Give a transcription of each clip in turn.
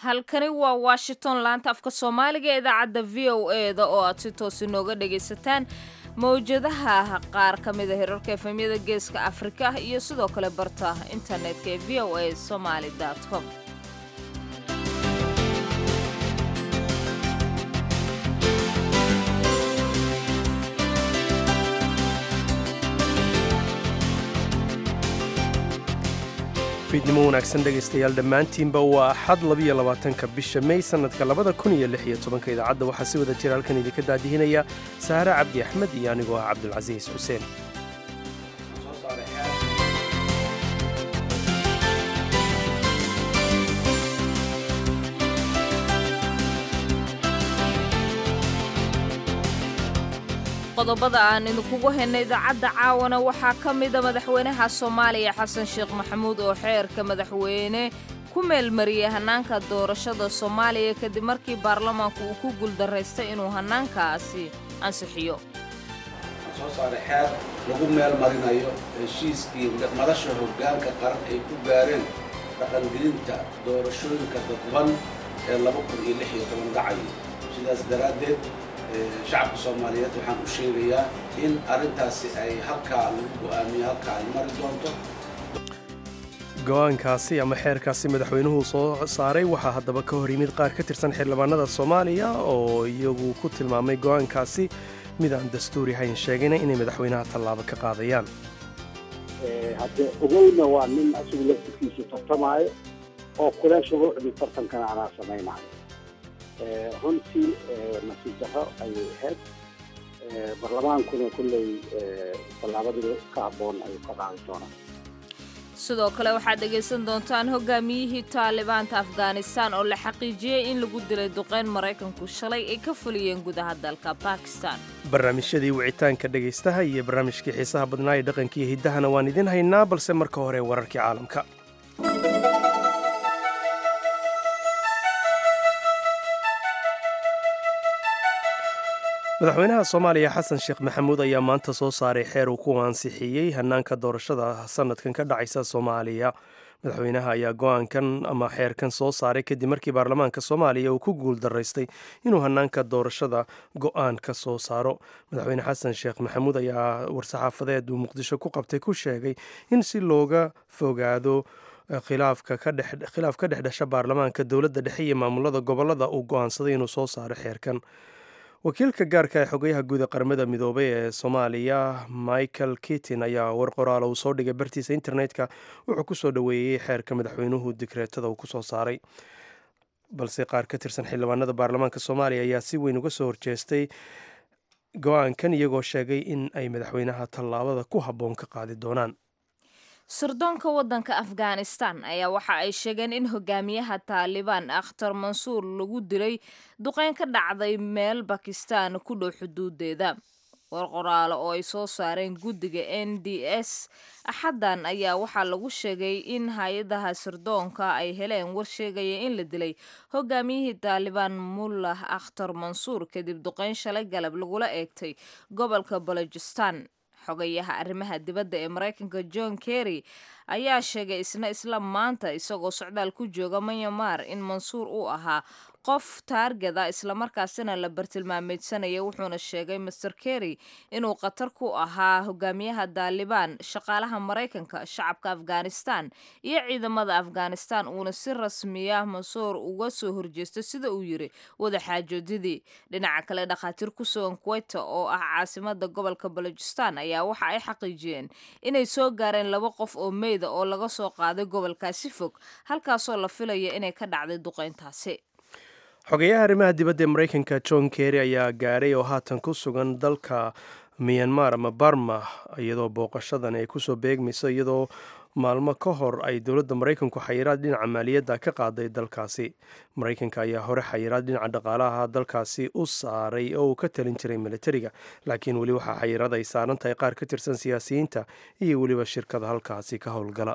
halkani waa washington laanta afka soomaaliga ee idaacadda v o e da oo aad si toos inooga dhagaysataan mawjadaha qaar ka mida hirarka efemyada geeska afrika iyo sidoo kale barta internetka ee v o a somaly com fiidnimo wanaagsan dhegaystayaal dhammaantiinba waa axad labiyo labaatanka bisha may sannadka labada kun iyo lix iyo tobanka idaacadda waxaa si wada jira halkan idinka daadihinaya saare cabdi axmed iyo anigoo ah cabdulcasiis xuseen qodobada aan idinkugu haynay idaacadda caawana waxaa ka mida madaxweynaha soomaaliya xasan sheekh maxamuud oo xeerka madaxweyne ku meelmariyey hannaanka doorashada soomaaliya kadib markii baarlamaanku uu ku guuldaraystay inuu hannaankaasi ansixiyo soo saaray xeer lagu meel marinayo heshiiskii madasha hoggaanka qaran ay ku gaareen dhaqangelinta doorashooyinka dadban ee laba kun iyo lix iyo toban dhacay sidaas daraaddeed shacabka soomaaliyeed waxaan u sheegayaa in arrintaasi ay halkaa lagu go'aamiyo halkaa ay mari doonto go-aankaasi ama xeerkaasi madaxweynuhu soo saaray waxaa haddaba ka hor yimid qaar ka tirsan xildhibaanada soomaaliya oo iyagu ku tilmaamay go-aankaasi mid aan dastuuri hayn sheegayna inay madaxweynaha tallaabo ka qaadayaan hadde ogowna waa nin asigu laftirkiisa tartamaayo oo kule shuruucdii tartankana anaa samaynayo runtii nasiib darro ayay ahayd barlamaankuna kulley tallaabadii ka habboon ayuu ka qaadi doonaa sidoo kale waxaad dhegaysan doontaan hogaamiyihii taalibaanta afghanistan oo la xaqiijiyey in lagu dilay duqeyn maraykanku shalay ay ka fuliyeen gudaha dalka bakistan barnaamijyadii wicitaanka dhegaystaha iyo barnaamijkii xiisaha badnaa ee dhaqankiiyo hiddahana waan idin haynaa balse marka hore wararkii caalamka madaxweynaha soomaaliya xasan sheekh maxamuud ayaa maanta soo saaray xeer uu ku ansixiyey hannaanka doorashada sanadkan ka dhacaysa soomaaliya madaxweynaha ayaa go-aankan ama xeerkan soo saaray kadib markii baarlamaanka soomaaliya uu ku guuldaraystay inuu hannaanka doorashada go-aan ka soo saaro madaxweyne xasan sheekh maxamuud ayaa war-saxaafadeed uu muqdisho ku qabtay ku sheegay in si looga fogaado khilaafka ka dhex dhasha baarlamaanka dowladda dhexe iyo maamulada gobolada uu go-aansaday inuu soo saaro xeerkan wakiilka gaarka ee xogayaha guud ee qaramada midoobay ee soomaaliya michael kitin ayaa war qoraala uu soo dhigay bartiisa internetka wuxuu kusoo dhoweeyey xeerka madaxweynuhu digreetada uu kusoo saaray balse qaar ka tirsan xildhibaanada baarlamaanka soomaaliya ayaa si weyn uga soo horjeestay go-aankan iyagoo sheegay in ay madaxweynaha tallaabada ku habboon ka qaadi doonaan sirdoonka waddanka afghanistan ayaa waxa ay sheegeen in hogaamiyaha taalibaan akhtar mansuur lagu dilay duqeyn ka dhacday meel bakistan ku dhow xuduudeeda war qoraale oo ay soo saareen guddiga n d s axaddan ayaa waxaa lagu sheegay in hay-adaha sirdoonka ay heleen war sheegaya in la dilay hogaamiyihii taalibaan mullah akhtar mansuur kadib duqeyn shalay galab lagula eegtay gobolka balojistan xogayaha arrimaha dibadda ee maraykanka john kerry ayaa sheegay isna isla maanta isagoo socdaal ku jooga myanmar in mansuur uu ahaa qof taargeda islamarkaasina la bartilmaameedsanaya wuxuuna sheegay master kerry inuu khatar ku ahaa hogaamiyaha daalibaan shaqaalaha maraykanka shacabka afghanistan iyo ciidamada afghanistan uuna si rasmiya mansuur uga soo horjeesto sida uu yiri wadaxaajoodidii dhinaca kale dhakhaatiir ku sugan kuweyta oo ah caasimada gobolka balojistan ayaa waxa ay xaqiijiyeen inay soo gaareen laba qof oo meyda oo laga soo qaaday gobolkaasi fog halkaasoo la filaya inay ka dhacday duqeyntaasi xogeyaha arrimaha dibadda ee maraykanka john kerry ayaa gaaray oo haatan ku sugan dalka miyanmar ama barma iyadoo booqashadan ay kusoo beegmayso iyadoo maalmo ka hor ay dowladda maraykanku xayiraad dhinaca maaliyadda ka qaaday dalkaasi maraykanka ayaa hore xayiraad dhinaca dhaqaalaha dalkaasi u saaray oo uu ka talin jiray militariga laakiin weli waxaa xayiraad ay saaran tahay qaar ka tirsan siyaasiyiinta iyo weliba shirkada halkaasi ka howlgala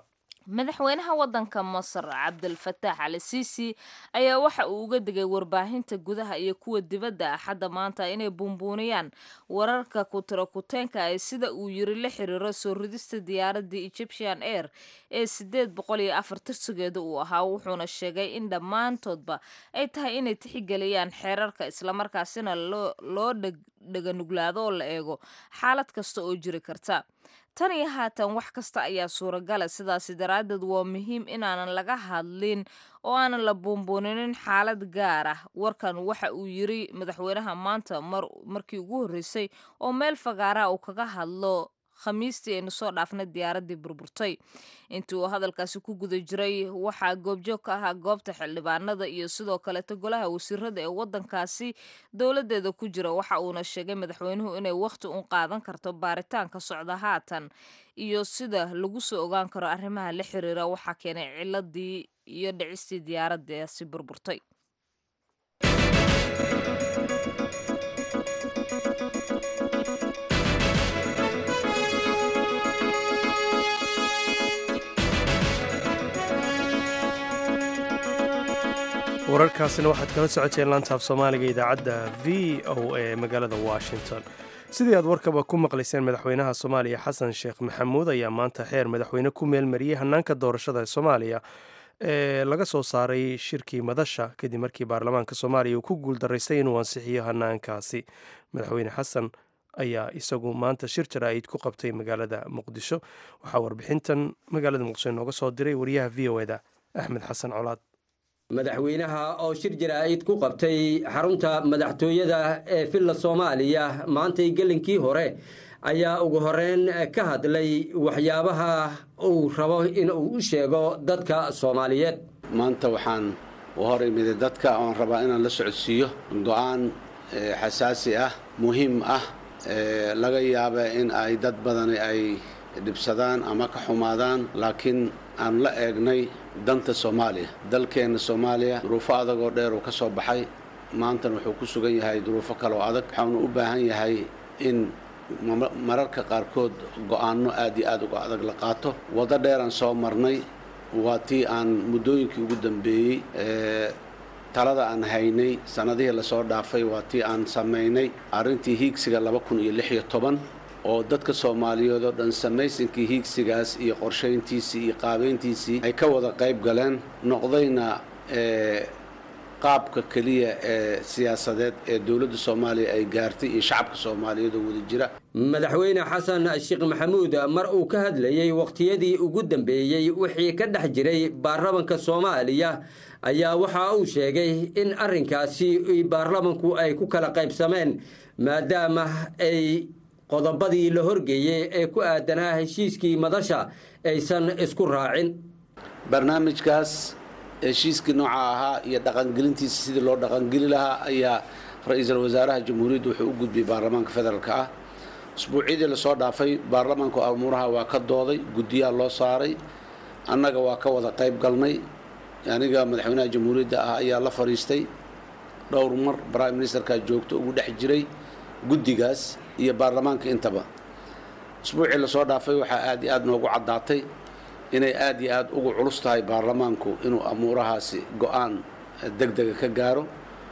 madaxweynaha waddanka masar cabdilfataax ali siisi ayaa waxa uu uga digay warbaahinta gudaha iyo kuwa dibadda axadda maanta inay buunbuuniyaan wararka kutira-kuteenka ay sida uu yiri la xiriiro soo ridista diyaaradii egyptian air ee sideed boqol iyo afar tirsigeeda uu ahaa wuxuuna sheegay in dhammaantoodba ay tahay inay tixigeliyaan xeerarka islamarkaasina loo dheganuglaado oo la eego xaalad kasta oo jiri karta tan iyo haatan wax kasta ayaa suuragala sidaasi daraaddeed waa muhiim inaanan laga hadlin oo aanan la buunbuuninin xaalad gaar ah warkan waxa uu yiri madaxweynaha maanta markii ugu horreysay oo meel fagaaraha uu kaga hadlo khamiistii aynu soo dhaafnay diyaaraddii burburtay intii uu hadalkaasi ku guda jiray waxaa goobjoog ka ahaa goobta xildhibaanada iyo sidoo kaleeto golaha wasiirada ee waddankaasi dowladeeda ku jira waxa uuna sheegay madaxweynuhu inay wakhti un qaadan karto baaritaanka socda haatan iyo sida lagu soo ogaan karo arrimaha la xiriira waxaa keenay ciladii iyo dhicistii diyaaradaasi burburtay wararkaasina waxaad kala socoteen laantaaf soomaaliga idaacadda v o a magaalada washington sidii aad warkaba ku maqlayseen madaxweynaha soomaaliya xasan sheekh maxamuud ayaa maanta xeer madaxweyne ku meelmariyey hanaanka doorashada ee soomaaliya ee laga soo saaray shirkii madasha kadib markii baarlamaanka soomaaliya uu ku guuldaraystay inuu ansixiyo hanaankaasi madaxweyne xasan ayaa isagu maanta shir jaraa'id ku qabtay magaalada muqdisho waxaa warbixintan magaalada muqdisho inooga soo diray wariyaha v o eda axmed xasan colaad madaxweynaha oo shir jaraa'id ku qabtay xarunta madaxtooyada ee villa soomaaliya maantay gelinkii hore ayaa ugu horeyn ka hadlay waxyaabaha uu rabo in uu u sheego dadka soomaaliyeed maanta waxaan u hor imiday dadka oon rabaa inaan la socodsiiyo go-aan xasaasi ah muhiim ah laga yaaba in ay dad badani ay dhibsadaan ama ka xumaadaan laakiin aan la eegnay danta soomaaliya dalkeenna soomaaliya duruufo adag oo dheer uu ka soo baxay maantana wuxuu ku sugan yahay duruufo kaleoo adag waxaanu u baahan yahay in mararka qaarkood go-aanno aad iyo aad uga adag la qaato waddo dheeraan soo marnay waa tii aan muddooyinkii ugu dambeeyey talada aan haynay sannadihii lasoo dhaafay waa tii aan samaynay arrintii hiigsiga laba kun iyo lix iyo toban oo dadka soomaaliyeed oo dhan samaysankii hiigsigaas iyo qorshayntiisii iyo qaabayntiisii ay ka wada qayb galeen noqdayna qaabka keliya ee siyaasadeed ee dowladda soomaaliya ay gaartay iyo shacabka soomaaliyeed oo wada jira madaxweyne xasan sheekh maxamuud mar uu ka hadlayey wakhtiyadii ugu dambeeyey wixii ka dhex jiray baarlamanka soomaaliya ayaa waxa uu sheegay in arrinkaasi baarlamanku ay ku kala qaybsameen maadaama ay qodobadii la horgeeyey ee ku aadanaa heshiiskii madasha aysan isku raacin barnaamijkaas heshiiskii nooca ahaa iyo dhaqangelintiisa sidii loo dhaqangeli lahaa ayaa ra-iisul wasaaraha jamhuuriyadda wuxuu u gudbiyey baarlamaanka federaalka ah usbuucyadii lasoo dhaafay baarlamaanku amuuraha waa ka dooday guddiyaa loo saaray annaga waa ka wada qayb galnay aniga madaxweynaha jamhuuriyadda ah ayaa la fadhiistay dhowr mar prime ministerkaa joogto ugu dhex jiray guddigaas iyo baarlamaanka intaba usbuucii lasoo dhaafay waxaa aad iyo aad noogu caddaatay inay aad iyo aad ugu culus tahay baarlamaanku inuu amuurahaasi go-aan deg dega ka gaaro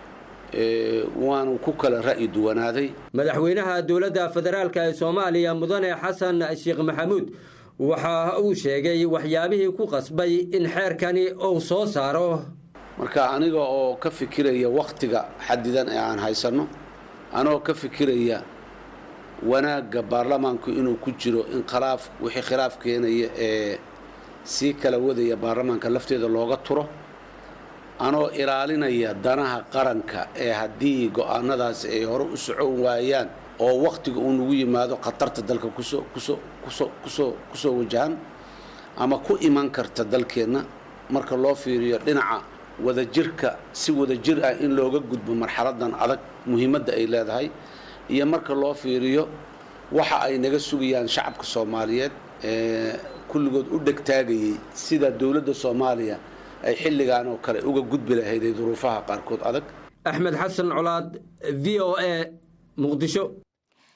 waanu ku kala ra'yi duwanaaday madaxweynaha dowladda federaalk ee soomaaliya mudane xasan sheekh maxamuud waxa uu sheegay waxyaabihii ku qasbay in xeerkani uu soo saaro marka aniga oo ka fikiraya wakhtiga xadidan ee aan haysanno anigoo ka fikiraya wanaagga baarlamaanku inuu ku jiro in khilaaf wixii khilaaf keenaya ee sii kala wadaya baarlamaanka lafteeda looga turo anoo ilaalinaya danaha qaranka ee haddii go-aanadaasi ay hore u socon waayaan oo wakhtiga uu nagu yimaado khatarta dalka kusoo kusoo kusoo kusoo kusoo wajahan ama ku iman karta dalkeenna marka loo fiiriyo dhinaca wadajirka si wadajir ah in looga gudbo marxaladan adag muhiimadda ay leedahay iyo marka loo fiiriyo waxa ay naga sugayaan shacabka soomaaliyeed ee kulligood u dhegtaagayay sida dowladda soomaaliya ay xilligan oo kale uga gudbi lahayd ee duruufaha qaarkood adag axmed xasan colaad v o a muqdisho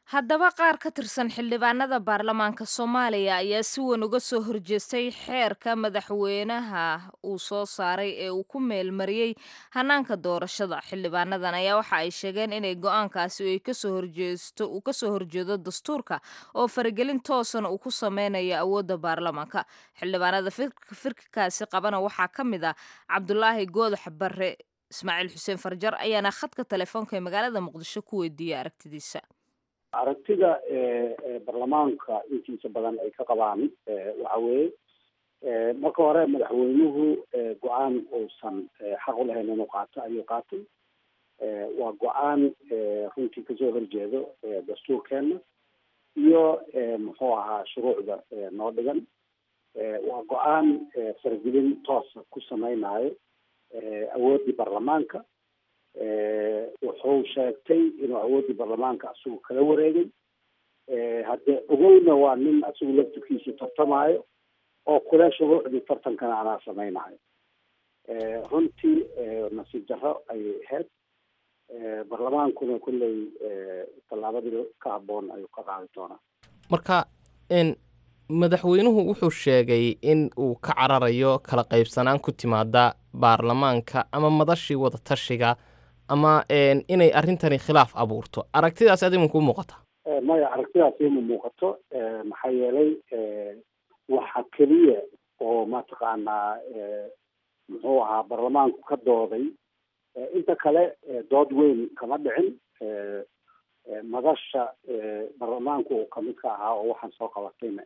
haddaba qaar ka tirsan xildhibaanada baarlamaanka soomaaliya ayaa si weyn uga soo horjeestay xeerka madaxweynaha uu soo saaray ee uu ku meelmariyey hanaanka doorashada xildhibaanadan ayaa waxa ay sheegeen inay go-aankaasi ay kasoo horjeesto uu kasoo horjeedo dastuurka oo faragelin toosana uu ku sameynayo awoodda baarlamaanka xildhibaanada firkikaasi qabana waxaa ka mid ah cabdulaahi goodax barre ismaaciil xuseen farjar ayaana khadka telefoonka ee magaalada muqdisho ku weydiiyey aragtidiisa aragtida baarlamaanka intiisa badan ay ka qabaan waxa weeye marka hore madaxweynuhu go-aan uusan xaq u lahayn inuu qaato ayuu qaatay waa go-aan runtii kasoo horjeedo dastuurkeena iyo muxuu ahaa shuruucda noo dhigan waa go-aan faragelin toosa ku sameynayo awooddii baarlamaanka wuxuu sheegtay inuu awooddii baarlamaanka asigu kala wareegay haddee ogowna waa nin asigu laftirkiisa tartamaayo oo kule shuruucdii tartankana anaa sameynayo runtii nasiib darro ayay ahayd baarlamaankuna kolley tallaabadii ka habboon ayuu ka qaadi doonaa marka madaxweynuhu wuxuu sheegay in uu ka cararayo kala qaybsanaan ku timaada baarlamaanka ama madashii wadatashiga ama inay arrintani khilaaf abuurto aragtidaas adiman kuu muuqata maya aragtidaas ima muuqato maxaa yeelay waxa keliya oo mataqaanaa muxuu ahaa baarlamaanku ka dooday inta kale dood weyn kama dhicin madasha baarlamaanku uu kamid ka ahaa oo waxaan soo qabatayna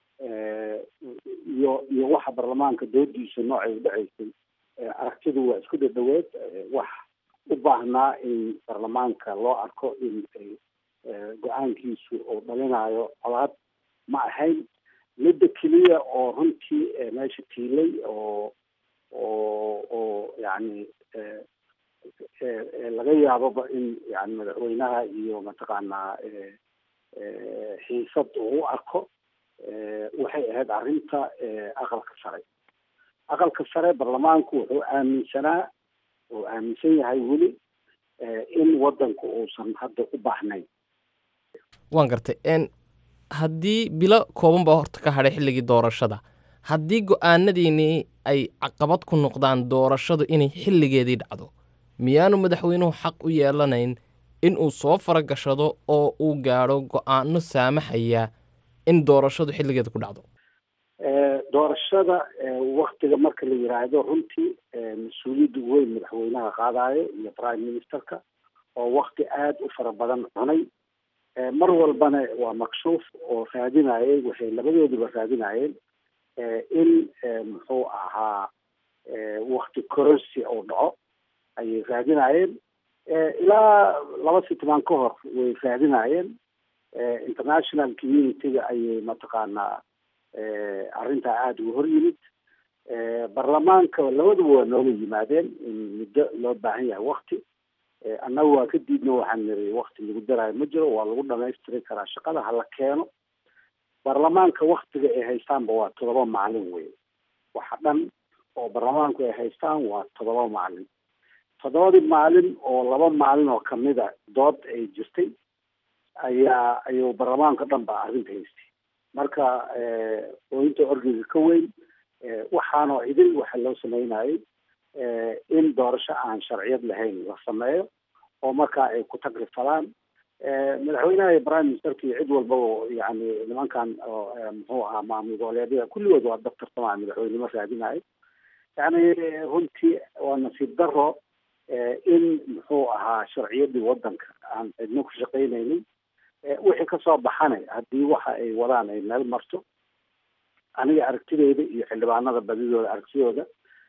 iyo iyo waxa baarlamaanka doodiisa noocay udhacaysay aragtidu waa isku dhadhaweed wax u baahnaa in baarlamaanka loo arko in go-aankiisu uu dhalinayo colaad ma ahayn midda keliya oo runtii meesha tiilay oo oo oo yani laga yaaboba in yani madaxweynaha iyo mataqaanaa xiisad uu u arko waxay ahayd arrinta aqalka sare aqalka sare baarlamaanku wuxuu aaminsanaa oo aaminsan yahay weli in wadanku uusan hadda u baahnayn waan gartay haddii bilo kooban baa horta ka hadhay xilligii doorashada haddii go-aanadiinii ay caqabad ku noqdaan doorashadu inay xilligeedii dhacdo miyaanu madaxweynuhu xaq u yeelanayn in uu soo faragashado oo uu gaadho go-aano saamaxaya in doorashadu xilligeeda ku dhacdo doorashada waktiga marka la yiraahdo runtii mas-uuliyadda weyn madaxweynaha qaadayo iyo prime ministerka oo wakti aada u fara badan cunay mar walbana waa makshuuf oo raadinayay waxay labadooduba raadinayeen in muxuu ahaa wakti cororsi uu dhaco ayay raadinayeen ilaa laba sitmaan ka hor way raadinayeen international community-ga ayay mataqaanaa arrintaa aada uga hor yimid baarlamaanka labaduba waa nooga yimaadeen in muddo loo baahan yahay wakti annaga waa ka diidna waxaan niri wakti lagu daraayo ma jiro waa lagu dhamaystiri karaa shaqada hala keeno baarlamaanka waktiga ay haystaanba waa todoba maalin wey waxa dhan oo baarlamaanku ay haystaan waa todoba maalin toddobadii maalin oo laba maalin oo kamida dood ay jirtay ayaa ayuu baarlamaanka dhan ba arrinta haystay marka ooyinta orgiga ka weyn waxaanoo idin waxa loo sameynayay in doorasho aan sharciyad lahayn la sameeyo oo markaa ay ku tagrifalaan madaxweynaha iyo prime ministerka iyo cid walbaba yani nimankan muxuu ahaa maamul goboleedyada kulligood waa dab tartamaya madaxweynimo raadinayo yani runtii waa nasiib daro in muxuu ahaa sharciyadii wadanka aan cidno ku shaqaynaynin wixii kasoo baxana haddii waxa ay wadaan ay meel marto aniga aragtideyda iyo xildhibaanada badidooda aragtidooda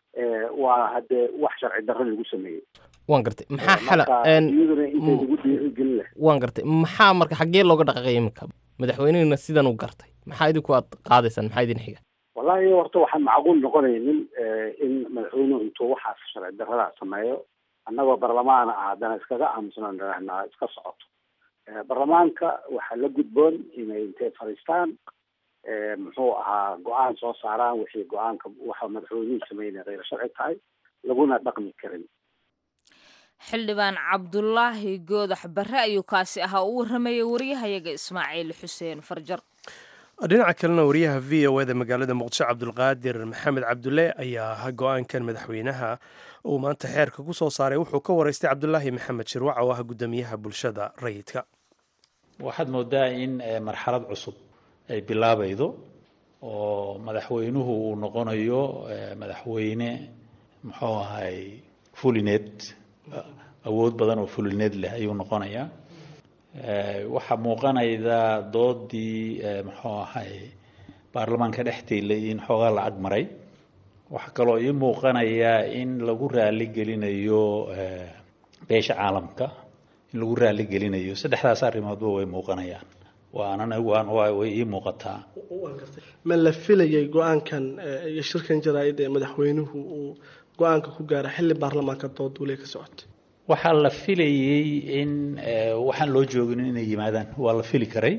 waa haddee wax sharci darro lagu sameeyey waan gartay maxaa xala iyaduna intay lagu dhiirigelin leh waan gartay maxaa marka xaggee looga dhaqaqay iminka madaxweynehina sidan u gartay maxaa idinku aad qaadaysaan maxaa idin xiga wallahi horta waxaan macquul noqonaynin in madaxweynuhu intuu waxaas sharci darrada sameeyo annagoo barlamaana ah haddana iskaga aamusnan dhanahnaa iska socoto baarlamaanka waxaa la gudboon inay intay fadhiistaan muxuu ahaa go-aan soo saaraan wixii go-aanka waxa madaxweynuhu sameynaya kheyr sharci tahay laguna dhaqmi karin xildhibaan cabdulaahi goodax barre ayuu kaasi ahaa u warramayay wariyahayaga ismaaciil xuseen farjar dhinaca kalena wariyaha v o eda magaalada muqdisho cabdulqaadir maxamed cabdulle ayaa go-aankan madaxweynaha uu maanta xeerka ku soo saaray wuxuu ka waraystay cabdulaahi maxamed shirwac oo ah guddoomiyaha bulshada rayidka waxaad moodaa in marxalad cusub ay bilaabaydo oo madaxweynuhu uu noqonayo madaxweyne muxuu ahay fulineed awood badan oo fulineed leh ayuu noqonayaa waxaa muuqanayda doodii muxuu ahay baarlamaanka dhexteylay in xoogaa la ag maray waxaa kaloo ii muuqanayaa in lagu raali gelinayo beesha caalamka in lagu raali gelinayo saddexdaas arrimoodba way muuqanayaan waanan way ii muuqataa ma la filayay go-aankan iyo shirkan jaraa-id ee madaxweynuhu uu go-aanka ku gaara xilli baarlamaanka doodule ka socotay waxaa la filayey in waxaan loo joogin inay yimaadaan waa la fili karay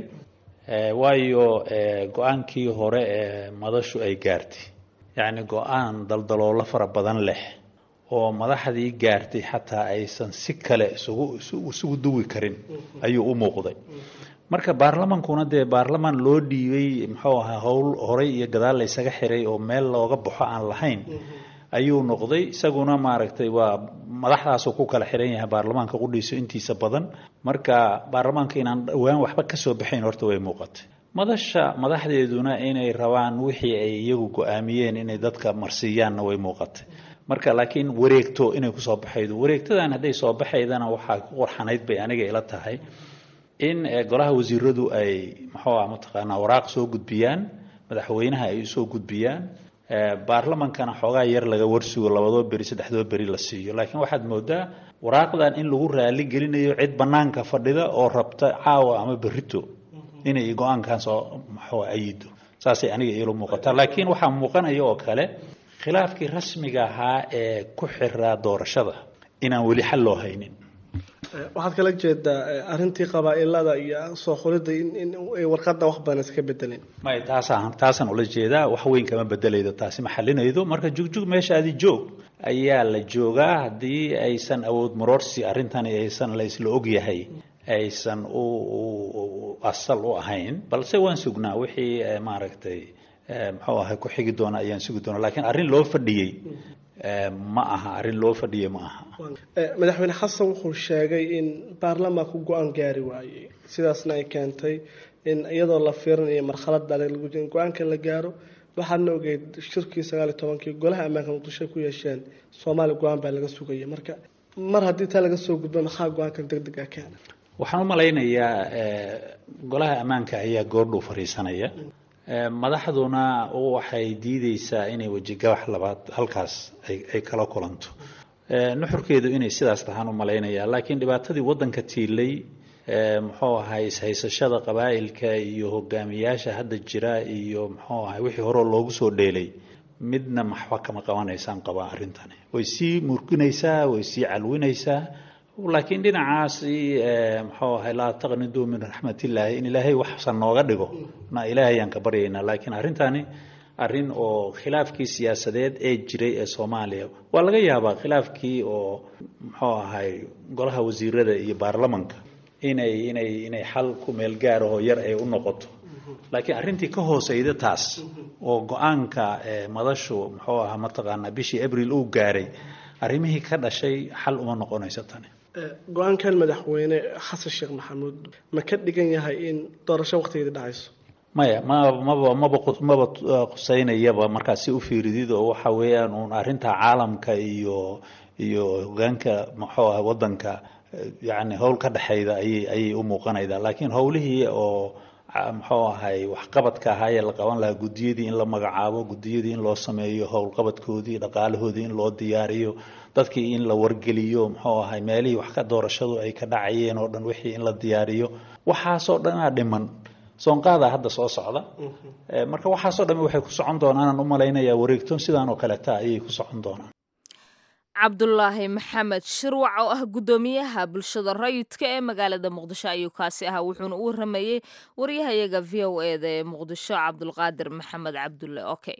waayo go-aankii hore ee madashu ay gaartay yacni go-aan daldaloolo fara badan leh oo madaxdii gaartay xataa aysan si kale isugu isugu duwi karin ayuu u muuqday marka baarlamankuna dee baarlamaan loo dhiibay muxuu ahaa howl horay iyo gadaal la ysaga xiray oo meel looga baxo aan lahayn ayuu noqday isaguna maaragtay waa madaxdaasuu ku kala xiran yahay baarlamaanka qudhiiso intiisa badan marka baarlamaanka inaan dhowaan waxba kasoo baxayn horta way muuqatay madasha madaxdeeduna inay rabaan wixii ay iyagu go-aamiyeen inay dadka marsiiyaanna way muuqatay marka laakiin wareegto inay kusoo baxaydo wareegtadan hadday soo baxaydana waxaa ku qorxanayd bay aniga ila tahay in golaha wasiiradu ay muxuu ah mataqaanaa waraaq soo gudbiyaan madaxweynaha ay usoo gudbiyaan baarlamankana xoogaa yar laga warsugo labadoo beri saddexdoo beri la siiyo laakiin waxaad moodaa waraaqdan in lagu raali gelinayo cid banaanka fadhida oo rabta caawa ama berito inay go-aankan soo maxuu ayido saasay aniga iilo muuqataa laakiin waxaa muuqanaya oo kale khilaafkii rasmiga ahaa ee ku xiraa doorashada inaan weli xal loo haynin waxaad kala jeedaa arintii qabaa-ilada iyo soo qoridda in ay warqadan wax badan iska bedeleen may taasaan taasaan ula jeedaa wax weyn kama bedelaydo taasi ma xalinaydo marka jugjug meeshaadi joog ayaa la joogaa haddii aysan awood maroorsi arrintani aysan la isla ogyahay aysan u asal u ahayn balse waan sugnaa wixii maaragtay muxuu ahay ku xigi doona ayaan sugi doona lakiin arrin loo fadhiyey ma aha arrin loo fadhiyey ma aha madaxweyne xasan wuxuu sheegay in baarlamaanku go-aan gaari waayey sidaasna ay keentay in iyadoo la fiirinayo marxalada in go-aanka la gaaro waxaadna ogeyd shirkii sagaal iyo tobankii golaha ammaanka muqdisho ku yeesheen soomaaliya go-aan baa laga sugaya marka mar haddii taa laga soo gudbo maxaa go-aankan deg deg a keena waxaan u malaynayaa golaha ammaanka ayaa goordhow fariisanaya madaxduna waxay diideysaa inay wejigabax labaad halkaas ay kala kulanto nuxurkeedu inay sidaas tahaan u malaynaya laakiin dhibaatadii wadanka tiilay muxuu ahay ishaysashada qabaa'ilka iyo hogaamiyaasha hadda jira iyo muxuu ahay wixii horeo loogu soo dheelay midna maxba kama qabanaysaan qabaa arrintani way sii murginaysaa way sii calwinaysaa laakiin dhinacaasi muxuu ahay laa taqniduu min raxmatillaahi in ilaahay waxsan nooga dhigo na ilaahayaan ka baryaynaa laakiin arrintani arrin oo khilaafkii siyaasadeed ee jiray ee soomaaliya waa laga yaabaa khilaafkii oo muxuu ahay golaha wasiirada iyo baarlamanka inay inay inay xal ku meel gaarahoo yar ay u noqoto laakiin arrintii ka hooseyda taas oo go-aanka madashu muxuu ahaa mataqaanaa bishii abril uu gaaray arrimihii ka dhashay xal uma noqonayso tani go-aankan madaxweyne xasan sheekh maxamuud ma ka dhigan yahay in doorasho waqtigeeda dhacayso maya ma maba maba maba quseynayaba markaas si u fiiridid oo waxa weeyaan uun arrinta caalamka iyo iyo hogaanka muxuu ah wadanka yacni howl ka dhexayda ayay ayay u muuqanaydaa laakiin howlihii oo muxuu ahay waxqabadka ahaayee la qaban lahaa guddiyadii in la magacaabo guddiyadii in loo sameeyo howlqabadkoodii dhaqaalahoodii in loo diyaariyo dadkii in la wargeliyo muxuu ahay meelihii wax ka doorashadu ay ka dhacayeen oo dhan wixii in la diyaariyo waxaasoo dhanaa dhiman soonqaadaa hadda soo socda marka waxaasoo dhami waxay ku socon doonaan u malaynayaa wareegtoon sidaan oo kaleta ayay ku socon doonaan cabdulaahi maxamed shirwac oo ah guddoomiyaha bulshada rayidka ee magaalada muqdisho ayuu kaasi ahaa wuxuuna u waramayey waryahayaga v o eda ee muqdisho cabdulqaadir maxamed cabdulle okay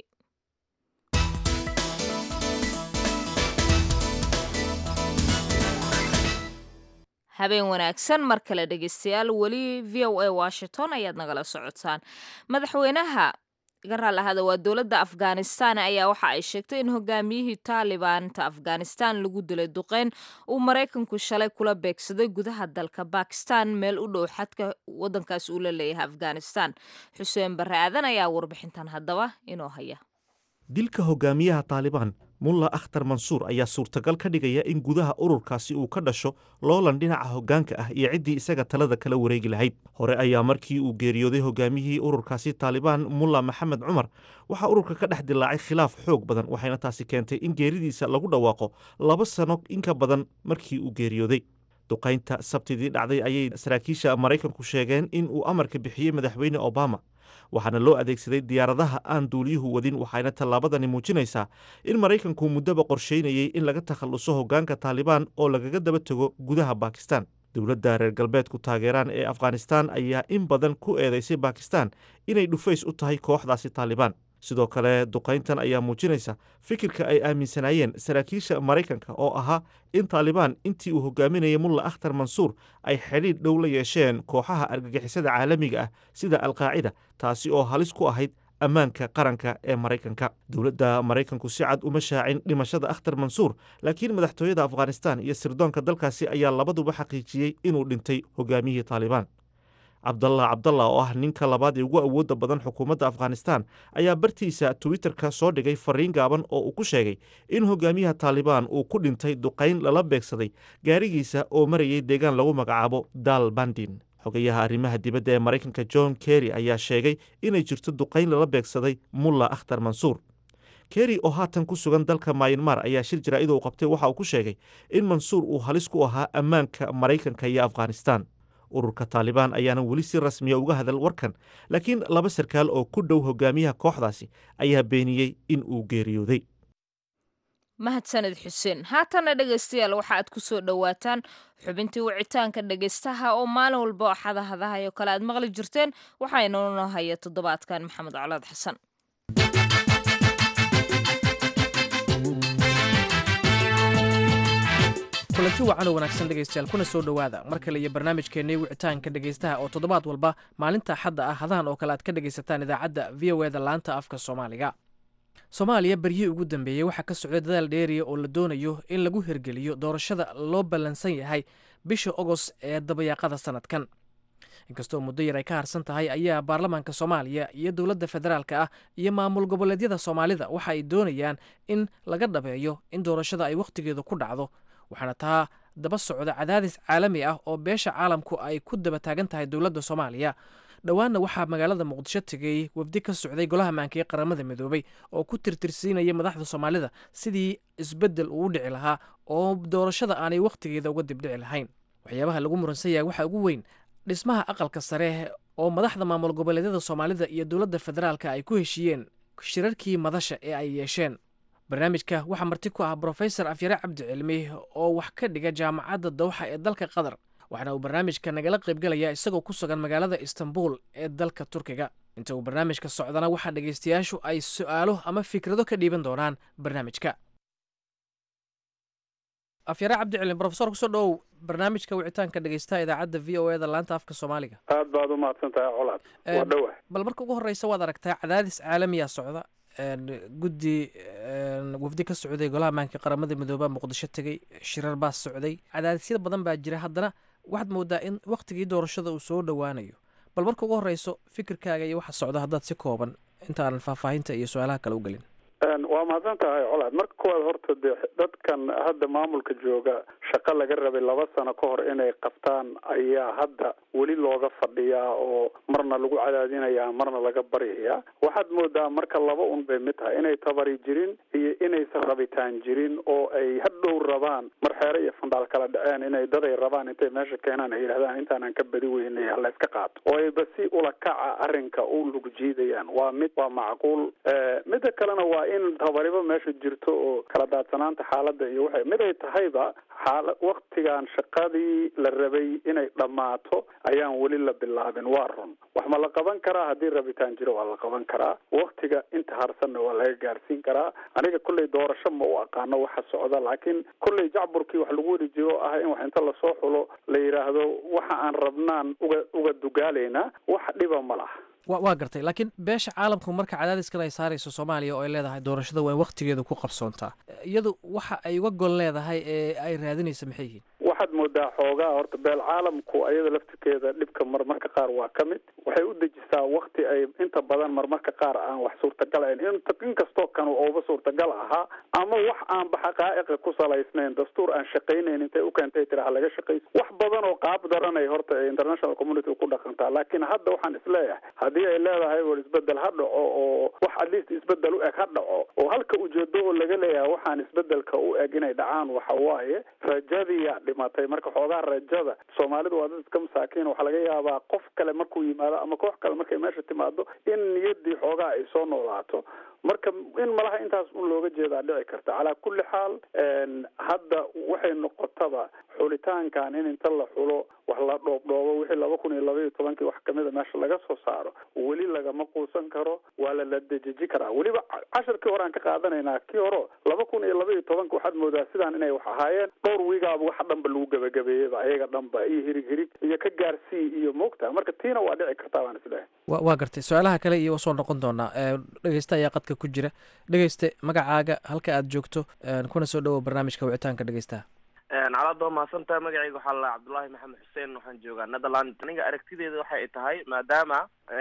habeen wanaagsan mar kale dhegeystayaal weli v o a washington ayaad nagala socotaan madaxweynaha iga raal ahada waa dowladda afghanistan ayaa waxa ay sheegtay in hogaamiyihii taalibaanta afghanistan lagu dilay duqeyn uu maraykanku shalay kula beegsaday gudaha dalka bakistan meel u dhow xadka wadankaas uu la leeyahay afghanistan xuseen barre aadan ayaa warbixintan haddaba inoo haya dilka hogaamiyaha taalibaan mulla akhtar mansuur ayaa suurtagal ka dhigaya in gudaha ururkaasi uu ka dhasho loolan dhinaca hoggaanka ah iyo ciddii isaga talada kala wareegi lahayd hore ayaa markii uu geeriyooday hogaamiyihii ururkaasi taalibaan mulla maxamed cumar waxaa ururka ka dhex dilaacay khilaaf xoog badan waxayna taasi keentay in geeridiisa lagu dhawaaqo laba sano inka badan markii uu geeriyooday duqaynta sabtidii dhacday ayay saraakiisha maraykanku sheegeen in uu amarka bixiyey madaxweyne obama waxaana loo adeegsaday diyaaradaha aan duuliyuhu wadin waxayna tallaabadani muujinaysaa in maraykanku muddaba qorsheynayey in laga takhalluso hoggaanka taalibaan oo lagaga daba tego gudaha bakistan dowladda reer galbeedku taageeraan ee afghanistan ayaa in badan ku eedaysay bakistan inay dhufays u tahay kooxdaasi taalibaan sidoo kale duqayntan ayaa muujinaysa fikirka ay aaminsanaayeen saraakiisha maraykanka oo ahaa in taalibaan intii uu hogaaminayay mulla akhtar mansuur ay xidhiidh dhow la yeesheen kooxaha argagixisada caalamiga ah sida alqaacida taasi oo halis ku ahayd ammaanka qaranka ee maraykanka dowladda maraykanku si cad uma shaacin dhimashada akhtar mansuur laakiin madaxtooyada afghanistan iyo sirdoonka dalkaasi ayaa labaduba xaqiijiyey inuu dhintay hogaamiyihii taalibaan cabdallah cabdallah oo ah ninka labaad ee ugu awoodda badan xukuumadda afghanistan ayaa bartiisa twitterka soo dhigay fariin gaaban oo uu ku sheegay in hogaamiyaha taalibaan uu ku dhintay duqayn lala beegsaday gaarigiisa oo marayay deegaan lagu magacaabo dal bandin xogayaha arrimaha dibadda ee maraykanka john kerry ayaa sheegay inay jirto duqayn lala beegsaday mulla akhtar mansuur kerry oo haatan ku sugan dalka mayanmar ayaa shir jaraa'id uu qabtay waxa uu ku sheegay in mansuur uu halis ku ahaa ammaanka maraykanka iyo afghanistan ururka taalibaan ayaana weli si rasmiya uga hadal warkan laakiin laba sarkaal oo ku dhow hogaamiyaha kooxdaasi ayaa beeniyey in uu geeriyooday mahadsaned xuseen haatana dhegaystayaal waxa aad ku soo dhowaataan xubintii wicitaanka dhegaystaha oo maalin walba oo xadahadahay oo kale aad maqli jirteen waxaynoo haya toddobaadkan maxamed colaad xasan kulanti wacan oo wanaagsan dhegaystayaal kuna soo dhowaada mar kale iyo barnaamijkeennii wicitaanka dhegaystaha oo toddobaad walba maalinta axadda ah hadahan oo kale aad ka dhegaysataan idaacadda v o eda laanta afka soomaaliga soomaaliya beryihii ugu dambeeyey waxaa ka socday dadaal dheeriya oo la doonayo in lagu hirgeliyo doorashada loo ballansan yahay bisha ogos ee dabayaaqada sanadkan inkastoo muddo yar ay ka harsan tahay ayaa baarlamaanka soomaaliya iyo dowladda federaalka ah iyo maamul goboleedyada soomaalida waxa ay doonayaan in laga dhabeeyo in doorashada ay wakhtigeedu ku dhacdo waxaana taa daba socda cadaadis caalami ah oo beesha caalamku ay ku daba taagan tahay dowladda soomaaliya dhowaanna waxaa magaalada muqdisho tegay wafdi ka socday golaha maanka ee qaramada midoobay oo ku tirtirsiinaya madaxda soomaalida sidii isbeddel uu dhici lahaa oo doorashada aanay wakhtigeeda uga dibdhici lahayn waxyaabaha lagu muransan yahay waxaa ugu weyn dhismaha aqalka sare oo madaxda maamul goboleedyada soomaalida iyo dowladda federaalka ay ku heshiiyeen shirarkii madasha ee ay yeesheen barnaamijka waxaa marti ku ah brofesor afyare cabdi cilmi oo wax ka dhiga jaamacadda dawxa ee dalka qatar waxaana uu barnaamijka nagala qaybgalayaa isagoo ku sugan magaalada istanbul ee dalka turkiga inta uu barnaamijka socdana waxaa dhegaystayaashu ay su'aalo ama fikrado ka dhiiban doonaan barnaamijka afyare cabdi cilmi brofesor kusoo dhowow barnaamijka wicitaanka dhegaystaha idaacadda v o eda laanta afka soomaaliga aad baad u mahadsan tahay colaad waa dhowah bal marka ugu horreysa waad aragtaa cadaadis caalamiya socda guddi wafdi ka socday golaha maanka qaramada midooba muqdisho tegey shirar baa socday cadaadisyada badan baa jira haddana waxaad moodaa in wakhtigii doorashada uu soo dhowaanayo bal marka ugu horreyso fikirkaaga iyo waxa socda haddaad si kooban intaanan faahfaahinta iyo su-aalaha kale u gelin waa mahadsan tahay colaad marka kuwaad horta dee dadkan hadda maamulka jooga shaqo laga rabay laba sano ka hor inay qabtaan ayaa hadda weli looga fadhiyaa oo marna lagu cadaadinayaa marna laga baryayaa waxaad moodaa marka laba un bay mid tahay inay tabari jirin iyo inaysan rabitaan jirin oo ay hadhow rabaan mar xeere iyo fandhaal kala dhaceen inay daday rabaan intay meesha keenaan ay yidhahdaan intaanan ka badi weynay hala iska qaato oo ayba si ula kaca arrinka u lug jiidayaan waa mid waa macquul midda kalena waa in tabariba meesha jirto oo kala daadsanaanta xaaladda iyo waxay mid ay tahayba xaala waktigan shaqadii la rabay inay dhammaato ayaan weli la bilaabin waa run wax ma la qaban karaa haddii rabitaan jiro waa la qaban karaa waktiga inta harsanna waa laga gaarsiin karaa aniga kolley doorasho ma u aqaano waxa socda laakiin kolley jacburkii wax lagu weri jiro ah in wax inta lasoo xulo la yidhaahdo waxa aan rabnaan uga uga dugaalaynaa wax dhiba ma laha wa waa gartay laakiin beesha caalamku marka cadaadiskan ay saarayso soomaaliya oo ay leedahay doorashada waa in waktigeedu ku qabsoontaa iyadu waxa ay uga gol leedahay ee ay raadinaysa maxay yihiin waxaad moodaa xoogaa horta beel caalamku ayada laftirkeeda dhibka marmarka qaar waa ka mid waxay u dejisaa wakti ay inta badan marmarka qaar aan wax suurtagal ahayn inkastoo kan ooba suurtagal ahaa ama wax aanba xaqaa'iqa ku salaysnayn dastuur aan shaqaynayn intay u keentay tiraha laga shaqayso wax badan oo qaab daranay horta international community ku dhaqantaa laakiin hadda waxaan isleeyahay haddii ay leedahay war isbedel ha dhaco oo wax at least isbedel u eg ha dhaco oo halka ujeedo oo laga leeyahay waxaan isbedelka u eg inay dhacaan waxa waaye rajadiyaa dhimatay marka xoogaa rajada soomaalidu waa dad iska masaakiin waxaa laga yaabaa qof kale markuu yimaado ama koox kale markay meesha timaado in niyaddii xoogaa ay soo noolaato marka in malaha intaas un looga jeedaa dhici karta calaa kulli xaal hadda waxay noqotaba xulitaankan in inta la xulo wax la dhoobdhoobo wixii laba kun iyo laba iyo tobankii wax kamida meesha laga soo saaro weli lagama quusan karo waa la la dejeji karaa weliba casharkii hore aan ka qaadanaynaa kii hore laba kun iyo laba iyo tobanka waxaad moodaa sidaan inay wax ahaayeen dhowr wiigaaba waxa dhanba lagu gebagabeeyeyba ayaga dhanba iyo hirig hirig iyo ka gaarsii iyo moogta marka tiina waa dhici kartaa baan isleehay wa waa gartay su-aalaha kale iyo soo noqon doonaa dhegeysta ayaa qadka ku jira dhegeyste magacaaga halka aad joogto kuna soo dhowow barnaamijka wicitaanka dhegeystaha calaad waa mahadsantaha magacayga waxaa la cabdullaahi maxamed xuseen waxaan joogaa netherland aniga aragtideeda waxay ay tahay maadaama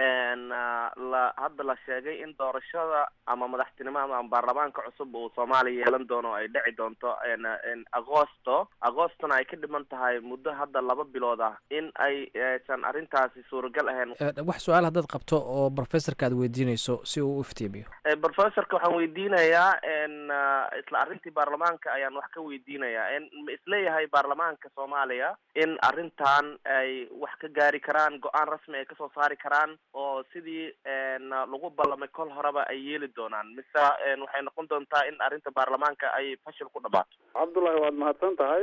la hadda la sheegay in doorashada ama madaxtinimo ama baarlamaanka cusub uu soomaaliya yeelan doono ay dhici doonto agosto agostona ay ka dhiman tahay muddo hadda laba bilood ah in ay aysan arrintaasi suuragal ahayn wax su-aal haddaad qabto oo professorka aad weydiinayso si uu u iftiimiyo professorka waxaan weydiinayaa isla arrintii baarlamaanka ayaan wax ka weydiinayaa ma isleeyahay baarlamaanka soomaaliya in arrintan ay wax ka gaari karaan go-aan rasmi ay kasoo saari karaan oo sidii lagu ballamay kol horeba ay yeeli doonaan mise waxay noqon doontaa in arrinta baarlamaanka ay fashil ku dhamaato cabdullahi waad mahadsan tahay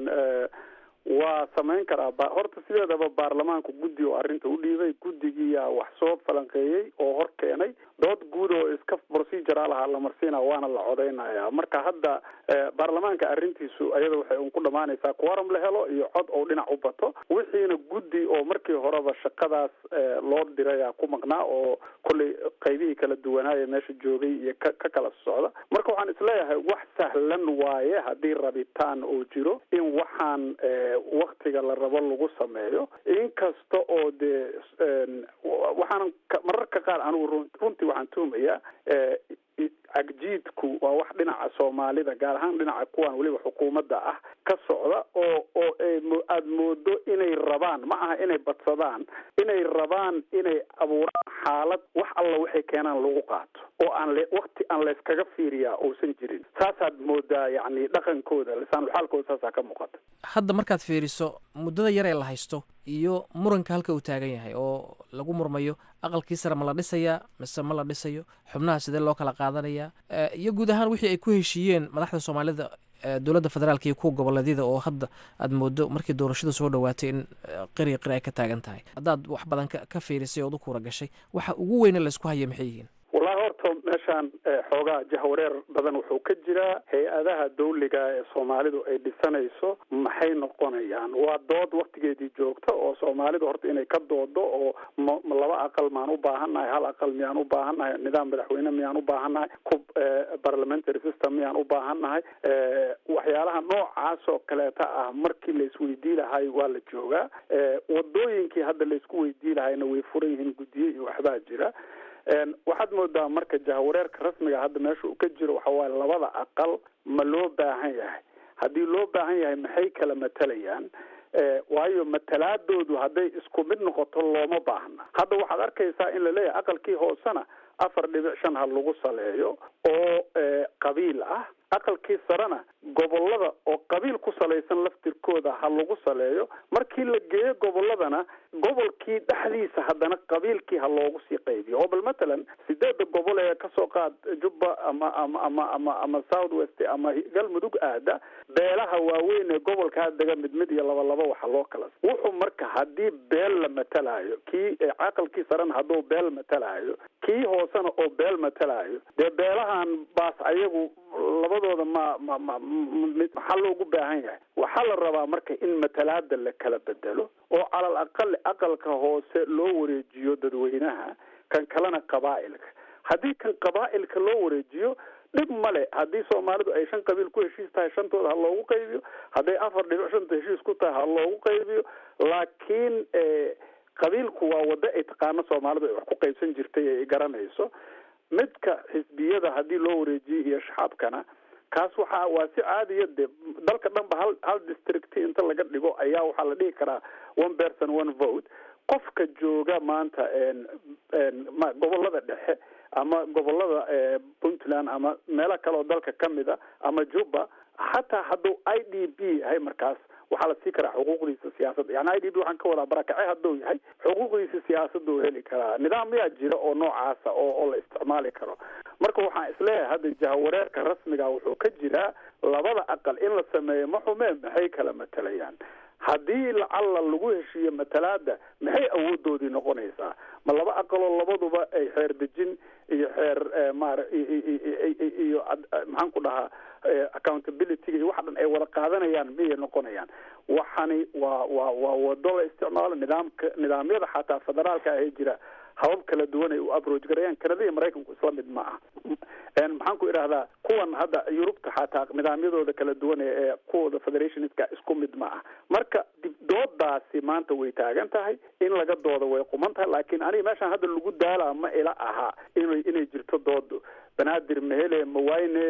waa samayn karaa horta sideedaba baarlamaanku guddi oo arrinta u dhiibay guddigiiyaa wax soo falanqeeyey oo hor keenay dood guud oo iska procedural ahaa la marsiina waana la codaynaya marka hadda baarlamaanka arrintiisu ayada waxay un ku dhamaanaysaa quorum la helo iyo cod oo dhinac u bato wixiina guddi oo markii horeba shaqadaas loo diraya ku maqnaa oo kollay qaybihii kala duwanaaya meesha joogay iyo ka ka kala socda marka waxaan isleeyahay wax sahlan waaye haddii rabitaan oo jiro in waxaan waktiga la rabo lagu sameeyo inkasta oo dee waxaanan mararka qaar anigu runtii waxaan tuhumayaa cagjiidku waa wax dhinaca soomaalida gaar ahaan dhinaca kuwan weliba xukuumadda ah ka socda oo oo aada moodo inay rabaan ma aha inay badsadaan inay rabaan inay abuuraan xaalad wax alla waxay keenaan lagu qaato oo aan le wakti aan layskaga fiiriyaa uusan jirin saasaad moodaa yacni dhaqankooda lisaanulxaalkooda saasaa ka muuqata hadda markaad fiiriso muddada yar ee la haysto iyo muranka halka uu taagan yahay oo lagu murmayo aqalkii sare ma la dhisayaa mise ma la dhisayo xubnaha sidee loo kala qaadanaya iyo guud ahaan wixii ay ku heshiiyeen madaxda soomaalida dowladda federaalka iyo kuwa goboleedyada oo hadda aad moodo markii doorashada soo dhawaatay in qiri qiri ay ka taagan tahay haddaad wax badan ka fiirisay ood u kuura gashay waxa ugu weyne laysku haya maxay yihiin wallahi horta meeshaan xoogaa jahwareer badan wuxuu ka jiraa hay-adaha dawliga ee soomaalidu ay dhisanayso maxay noqonayaan waa dood waktigeedii joogta oo soomaalidu horta inay ka doodo oo ma laba aqal maan u baahannahay hal aqal miyaan u baahannahay nidaam madaxweyne miyaan u baahannahay ku parliamentary system miyaan u baahannahay waxyaalaha noocaas oo kaleeta ah markii laisweydii lahay waa la joogaa wadooyinkii hadda laisku weydii lahayna way furan yihiin guddiye iyo waxbaa jira waxaad moodaa marka jahwareerka rasmiga hadda meesha uu ka jiro waxa waaye labada aqal ma loo baahan yahay haddii loo baahan yahay maxay kala matalayaan waayo matalaadoodu hadday isku mid noqoto looma baahna hadda waxaad arkaysaa in laleeyahay aqalkii hoosena afar dhibic shan ha lagu saleeyo oo qabiil ah aqalkii sarena gobolada oo qabiil ku salaysan laftirkooda ha lagu saleeyo markii la geeyo goboladana gobolkii dhexdiisa haddana qabiilkii ha loogu sii qaybiyo oo bal matalan sideeda gobol ee kasoo qaad jubba ama ama ama ama ama south west ama galmudug aada beelaha waaweyn ee gobolkaa dega mid mid iyo laba laba waxa loo kala wuxuu marka haddii beel la matalaayo kii caqalkii sarena hadduu beel matalaayo kii hoosena oo beel matalaayo dee beelahan baas ayagu labadooda ma ma ma maxaa loogu baahan yahay waxaa la rabaa marka in matalaada la kala bedelo oo calal aqali aqalka hoose loo wareejiyo dadweynaha kan kalena qabaa'ilka haddii kan qabaa'ilka loo wareejiyo dhib male haddii soomaalidu ay shan qabiil ku heshiis tahay shantooda ha loogu qaybiyo hadday afar dhibic shanta heshiis ku tahay ha loogu qaybiyo laakiin qabiilku waa waddo ay taqaano soomaalidu ay wax ku qaybsan jirtay ay garanayso midka xisbiyada haddii loo wareejiyo iyo shacabkana kaas waxa waa si caadiya de dalka dhan ba hal hal district inta laga dhigo ayaa waxaa la dhihi karaa one person one vote qofka jooga maanta ma gobolada dhexe ama gobolada puntland ama meelo kale oo dalka kamid a ama juba xataa hadduu i d b yahay markaas waxaa la sii karaa xuquuqdiisa siyaasadda yani i d b waxaan ka wadaa barakace hadduu yahay xuquuqdiisa siyaasaduu heli karaa nidaam yaa jira oo noocaasa oo oo la isticmaali karo marka waxaan isleeyahay hadda jahawareerka rasmiga wuxuu ka jiraa labada aqal in la sameeyo ma xume maxay kala matalayaan haddii lacalla lagu heshiiyo matalaada maxay awoodoodii noqonaysaa ma laba aqaloo labaduba ay xeer dejin iyo xeer mara iyo maxaan ku dhahaa accountabilityga iyo waxa dhan ay wada qaadanayaan miyay noqonayaan waxani waa waa waa wado la isticmaalo nidaamka nidaamyada xataa federaalka ahee jira habab kala duwan ay u aproach garayaan kanada iyo maraykanku isla mid ma aha maxaan ku idhahdaa kuwan hadda yurubta xataa nidaamyadooda kala duwan ee kuwooda federationistka isku mid ma ah marka doodaasi maanta way taagan tahay in laga dooda way quman tahay laakiin aniga meeshaan hadda lagu daalaa ma ila aha inay inay jirto doodu banaadir mehele mawayne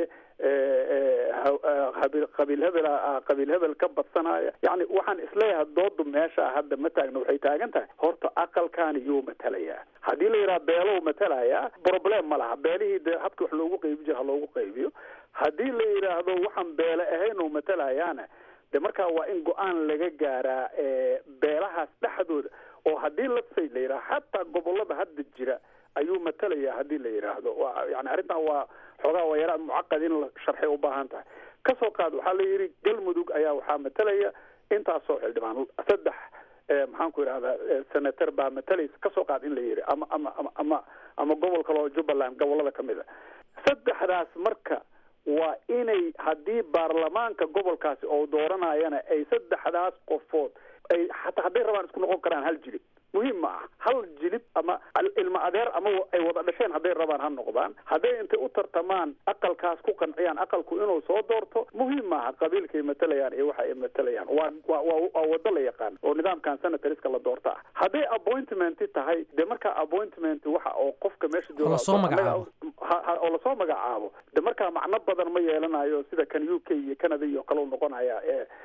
qabiil hebel qabiil hebel ka badsanaya yani waxaan isleeyahay doodu meesha hadda ma taagna waxay taagan tahay horta aqalkaani yuu matalayaa haddii la yidhaha beelow matalayaa problem ma laha beelihii dee habka wax loogu qaybi jira ha loogu qaybiyo haddii la yidhaahdo waxaan beele ahayn oo matalayaana de markaa waa in go-aan laga gaaraa beelahaas dhexdooda oo haddii lasay la yidhaha xataa gobolada hadda jira ayuu matalaya haddii la yidhaahdo yani arrintan waa xoogaa waa yaraa mucaqad in la sharxay u baahan tahay kasoo qaad waxaa la yidhi galmudug ayaa waxaa matalaya intaasoo xildhibaan saddex maxaan ku idhahdaa senator baa matalaysa kasoo qaad in la yidhi ama ama ama ama ama gobol kale oo jubbaland gobolada kamid a saddexdaas marka waa inay haddii baarlamaanka gobolkaasi oo dooranayana ay saddexdaas qofood ay hataa hadday rabaan isku noqon karaan hal jilib muhiim ma ah hal jilib ama ilma adeer ama ay wada dhasheen hadday rabaan ha noqdaan hadday intay u tartamaan aqalkaas ku qanciyaan aqalku inuu soo doorto muhiim maaha qabiilkay matalayaan iyo waxa ay matalayaan waa waa waa wado la yaqaan oo nidaamkan senatoriska la doorta ah hadday appointment tahay dee markaa appointment waxa oo qofka meesha jooga lasoo magacaabo oo lasoo magacaabo de markaa macno badan ma yeelanayo sida kan u k iyo canada iyo kale u noqonaya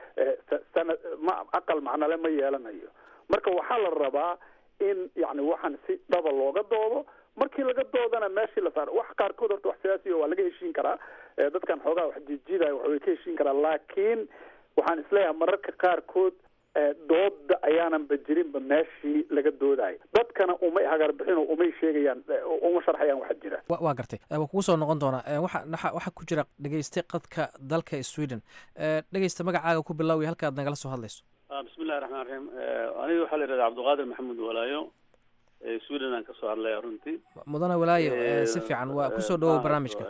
sana ma aqal macnole ma yeelanayo marka waxaa la rabaa in yani waxaan si dhaba looga doodo markii laga doodana meeshii la saaro wax qaarkood horta wax siyaasiya waa laga heshiin karaa dadkan xoogaa wax jiidjiidaya wax way ka heshiin karaa laakiin waxaan isleeyahay mararka qaarkood dooda ayaananba jirinba meeshii laga doodayo dadkana umay hagarbixin oo umay sheegayaan uma sharxayaan waxa jira waa gartay waa kugu soo noqon doonaa waxa waxaa ku jira dhegeyste qadka dalka sweden dhegeysta magacaaga ku bilaawi halkaad nagala soo hadlayso bismi illahi raxmaan raxiim aniga waxaa la yidhahda cabdiqaadir maxamuud walaayo sweden aan kasoo hadlaya runtii mudane walaayo si fiican waa kusoo dhawow barnaamijka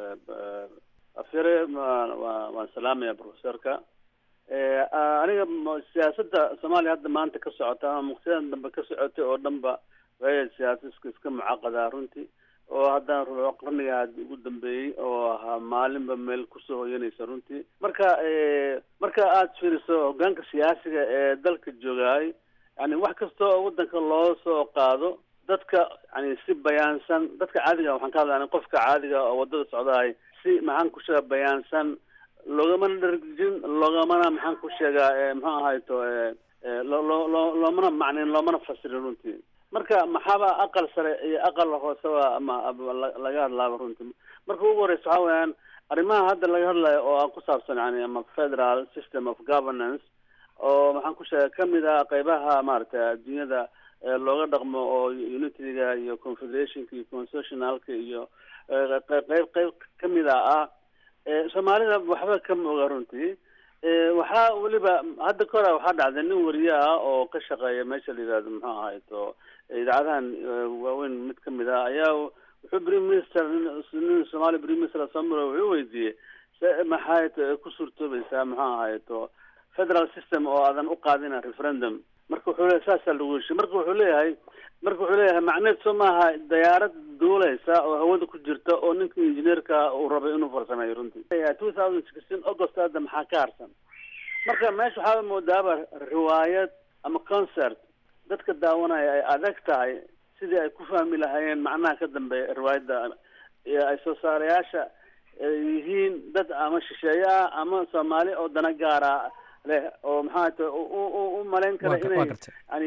afyare waan salaamaya professorka aniga siyaasadda soomaaliya hadda maanta ka socota ama muqtiyadan dambe ka socotay oo dhan ba way siyaasiska iska mucaqadaa runtii oo haddana ruuco qarniga ugu dambeeyey oo ahaa maalinba meel kusoo hoyanaysa runtii marka marka aada fiiriso hogaanka siyaasiga ee dalka joogaay yani wax kasta oo wadanka loo soo qaado dadka yani si bayaansan dadka caadiga waxaan ka hadlaya qofka caadiga oo wadada socdahay si maxaan ku sheega bayaansan loogamana dharjin loogamana maxaan ku sheegaa muxuu ahayto loo loo loomana macnin loomana fasirin runtii marka maxaaba aqal sare iyo aqal hooseba ama laga hadlaaba runtii marka ugu horeysa waxaa weyaan arrimaha hadda laga hadlayo oo aan ku saabsan yani ama federal system of governance oo maxaan ku sheegay kamid ah qeybaha maaragtay adduunyada looga dhaqmo oo unityga iyo confederationka iyo constitutionalka iyo qeyb qeyb kamida ah soomaalida waxba kama oga runtii waxaa weliba hadda ka hora waxaa dhacday nin wariye ah oo ka shaqeeya meesha la yihahdo muxuu ahayto idaacadahan waaweyn mid kamid ah ayaa wuxuu prime minister nin somali prime minister samro wuxuu weydiiyey se maxay ku suurtoobaysaa muxuu ahayto federal system oo aadan u qaadina referendum marka wuxuu leeyahay saasaa lagu heshiy marka wuxuu leeyahay marka wuxuu leeyahay macneed soo maaha dayaarad duuleysa oo hawada ku jirta oo ninka injineerka uu rabay inuu farsameeyo runtii two thousand sixteen august hadda maxaa ka harsan marka meesha waxaaba moodaaba riwaayad ama concert dadka daawanaya ay adag tahay sidii ay ku fahmi lahaayeen macnaha ka dambeeya riwaayadda ay soo saarayaasha yihiin dad ama shisheeye ah ama soomaali oo dana gaara leh oo maxaa ta u malayn kara inay yani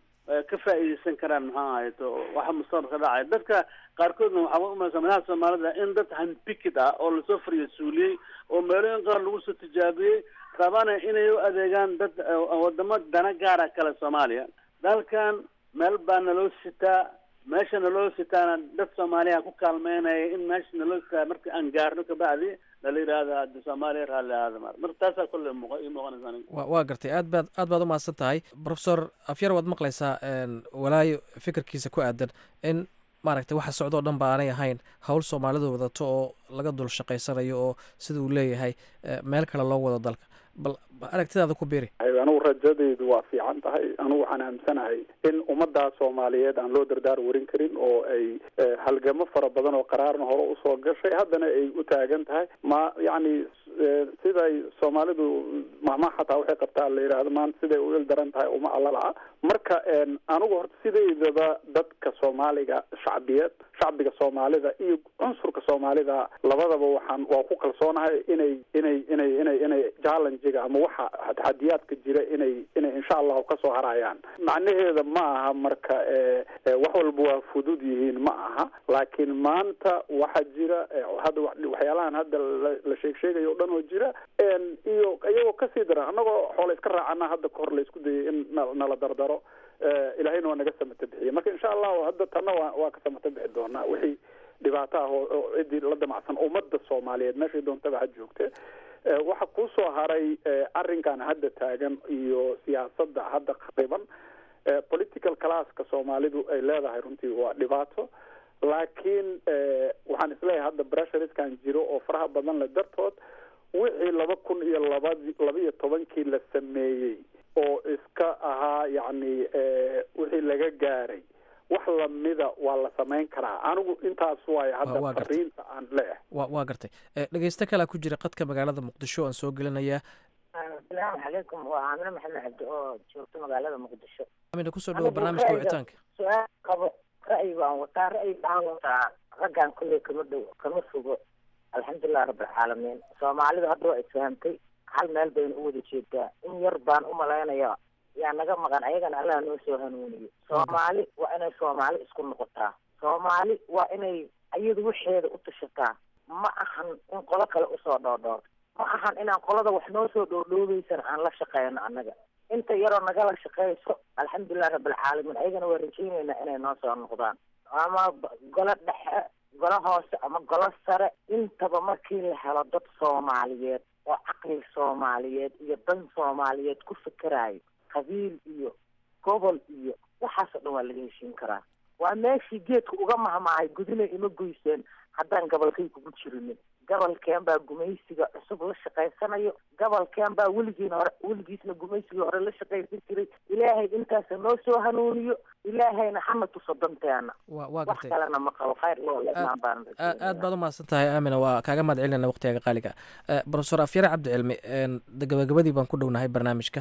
ka faa'iideysan karaan maxaa ahayto waxa mustaqbalka dhacaya dadka qaarkoodna waxaa umaysa madaxa soomaalida in dad handpicked ah oo lasoo fariyo suuliyey oo meelooyin qaar lagu soo tijaabiyey rabana inay u adeegaan dad wadamo dana gaara kale soomaaliya dalkan meel baa naloo sitaa meesha naloo sitaana dad soomaaliya ku kaalmeynaya in meesha naloo sitaa marka aan gaarno kabacdi nala yidhaahda haddi soomaaliya raalli ahaada mar marka taasaa kolle muuq ii muuqanaysa aniga wa waa gartay aad baad aad baad u mahadsan tahay professor afyar waad maqlaysaa walaayo fikirkiisa ku aadan in maaragtay waxa socdo o dhan ba aanay ahayn howl soomaalidu wadato oo laga dul shaqaysanayo oo sida uu leeyahay meel kale loo wado dalka bal aragtidaada ku biiri anugu rajadaydu waa fiican tahay anugu waxaan aamsanahay in ummaddaa soomaaliyeed aan loo dardaar warin karin oo ay halgamo fara badan oo qaraarna hore usoo gashay haddana ay u taagan tahay ma yacni siday soomaalidu mahma xataa waxay qabtaa la yidhaahdo maanta siday u il daran tahay uma allalaca marka anigu horta sidaydaba dadka soomaaliga shacbiyeed shacbiga soomaalida iyo cunsurka soomaalida labadaba waxaan waa ku kalsoonahay inay inay inay inay inay challengiga ama waxa taxadiyaadka jira inay inay insha allahu kasoo harayaan macnaheeda ma aha marka wax walba waa fudud yihiin ma aha laakiin maanta waxaa jira hadda waxyaalahan hadda la sheeg sheegayo o dhan oo jira iyo iyagoo kasii daran annagoo xoola iska raacana hadda kahor la isku dayay in nala dardaro ilahayna waa naga samata bixiya marka insha allahu hadda tanna waa waa ka samata bixi doonaa wixii dhibaato ah oo ciddii la damacsan ummadda soomaaliyeed meeshay doontaba ha joogte waxa kusoo haray arrinkan hadda taagan iyo siyaasadda hadda qariban political classka soomaalidu ay leedahay runtii waa dhibaato laakiin waxaan isleeyahay hadda bressuriskan jiro oo faraha badan le dartood wixii laba kun iyo labadi laba iyo tobankii la sameeyey oo iska ahaa yacni wixii laga gaaray wax lamida waa la samayn karaa anigu intaas waayo hadda fariinta aan leeyahay wa waa gartay dhegeysto kalea ku jira qadka magaalada muqdisho aan soo gelinayaa asalaamu calaykum waa aamine maxamed cabdi oo joogto magaalada muqdisho amina kusoo dhawo barnaamijka wicitaanka su-aal qabo ra'yi baan wataa ra'yi baan wataa raggan kulley kama dhow kama fogo alxamdulilah rabbilcaalamiin soomaalidu hadda waa isfahamtay hal meel bayna u wada jeedaa in yar baan u malaynaya yaa naga maqan ayagana allah noo soo hanuuniyo soomaali waa inay soomaali isku noqotaa soomaali waa inay iyadu waxeeda u tashataa ma ahan in qolo kale usoo dhoodhoorto ma ahan inaan qolada wax noo soo dhoodhoobeysana aan la shaqeyno annaga inta yaroo nagala shaqeyso alxamdulilah rabbilcaalamiin ayagana waa rajeyneynaa inay noo soo noqdaan ama golo dhexe golo hoose ama golo sare intaba markii la helo dad soomaaliyeed oo caqli soomaaliyeed iyo dan soomaaliyeed ku fikerayo qabiil iyo gobol iyo waxaasoo dhan waa laga heshiin karaa waa meeshii geedka uga mahmaahay gudinay ima goyseen haddaan gabolkay kugu jirinin gobolkeen baa gumaysiga cusub la shaqaysanayo gobolkeen baa weligiin hore weligiisna gumaysigii hore la shaqaysan jiray ilaahay intaasa noo soo hanuuniyo ilaahayna hana tuso danteena wa waa wax gartay kalena ma qabo khayr iyo imaan baan aad aad baad u mahadsan tahay aamina waa kaaga mahad celinayna waqtigaga qaaliga ah profesor afyare cabdicilmi n de gabagabadii baan ku dhownahay barnaamijka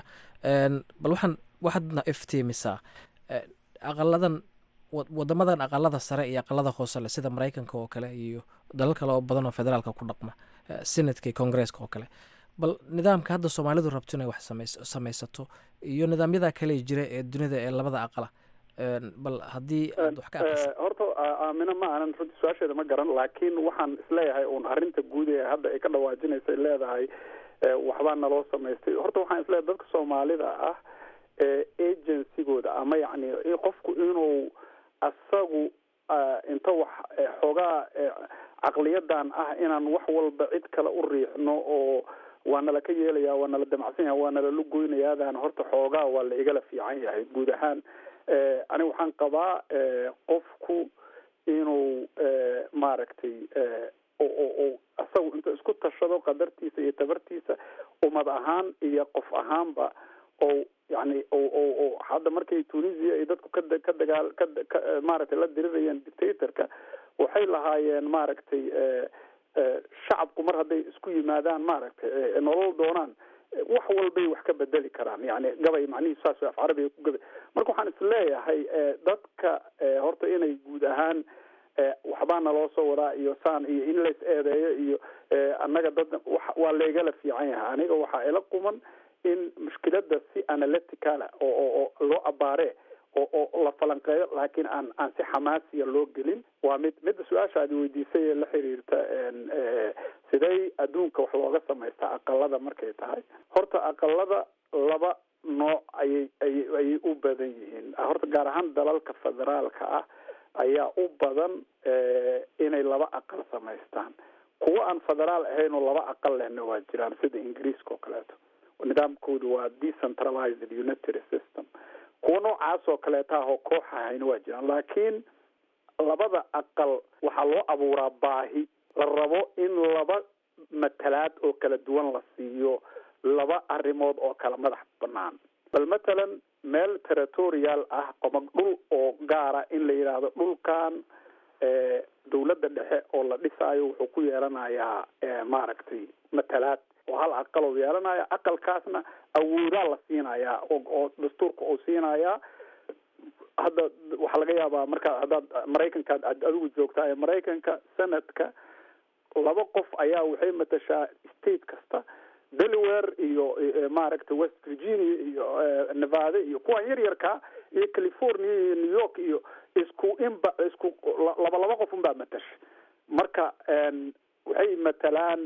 n bal waxaan waxaadna iftiimisaa n aqaladan wa- wadamadan aqalada sare iyo aqalada hoose leh sida maraykanka oo kale iyo dalal kale oo badan oo federaalka ku dhaqma eh, senatka iyo congresska oo kale bal nidaamka hadda soomaalidu rabto inay wax samays- samaysato iyo nidaamyada kale jira ee dunida ee labada aqala n bal haddii aad wax ka aqrisid horta aamino ma aanan runtii su-aasheeda ma garan laakiin waxaan isleeyahay uun arrinta guud ee hadda ay ka dhawaajinaysa leedahay waxbaa naloo samaystay horta waxaan isleeyahay dadka soomaalida ah agencygooda ama yacni qofku inuu asagu inta wax xoogaa caqliyadan ah inaan wax walba cid kale u riixno oo waa nala ka yeelaya waa nala damacsan yahay waa nala lugoynayaadaan horta xoogaa waa la igala fiican yahay guud ahaan aniga waxaan qabaa qofku inuu maaragtay oo asagu inta isku tashado qadartiisa iyo tabartiisa ummad ahaan iyo qof ahaanba oo yani o hadda markay tunisia ay dadku kada ka dagaal ka maaragtay la dirirayeen dictatorka waxay lahaayeen maaragtay shacabku mar hadday isku yimaadaan maaragtay nolol doonaan wax walbay wax ka bedeli karaan yani gabay macnihiisu saas af carabiga ku gabay marka waxaan isleeyahay dadka horta inay guud ahaan waxbaa naloo soo wadaa iyo saan iyo in lays eedeeyo iyo annaga dad waa laygala fiican yahay aniga waxaa ila quman in mushkilada si analyticala oo oo loo abaare oo oo la falanqeeyo laakiin aan aan si xamaasiya loo gelin waa mid midda su-aasha aad weydiisay ee la xiriirta sidey adduunka wax looga samaystaa aqalada markay tahay horta aqalada laba nooc ayay ayay ayay u badan yihiin horta gaar ahaan dalalka federaalka ah ayaa u badan inay laba aqal samaystaan kuwa aan federaal ahayn oo laba aqal lehna waa jiraan sida ingiriiska oo kaleeto nidaamkoodu waa decentralized unitary system kuwa noocaas oo kaleeta ah oo koox ahayna waa jiraan laakiin labada aqal waxaa loo abuuraa baahi la rabo in laba matalaad oo kala duwan la siiyo laba arrimood oo kala madax banaan bal matalan meel territorial ah qomag dhul oo gaara in la yidhaahdo dhulkan dawladda dhexe oo la dhisaayo wuxuu ku yeelanayaa maaragtay matalaad oo hal aqal oo yeelanaya aqalkaasna awoodaa la siinayaa oo dastuurka uu siinayaa hadda waxaa laga yaabaa markaa haddaad maraykanka ad adigu joogtaa ee maraykanka sanadka laba qof ayaa waxay matashaa state kasta delaware iyo maaragtay west virginia iyo nevada iyo kuwan yar yarka iyo california iyo new york iyo isku inba isku laba laba qof unbaa matasha marka waxay matalaan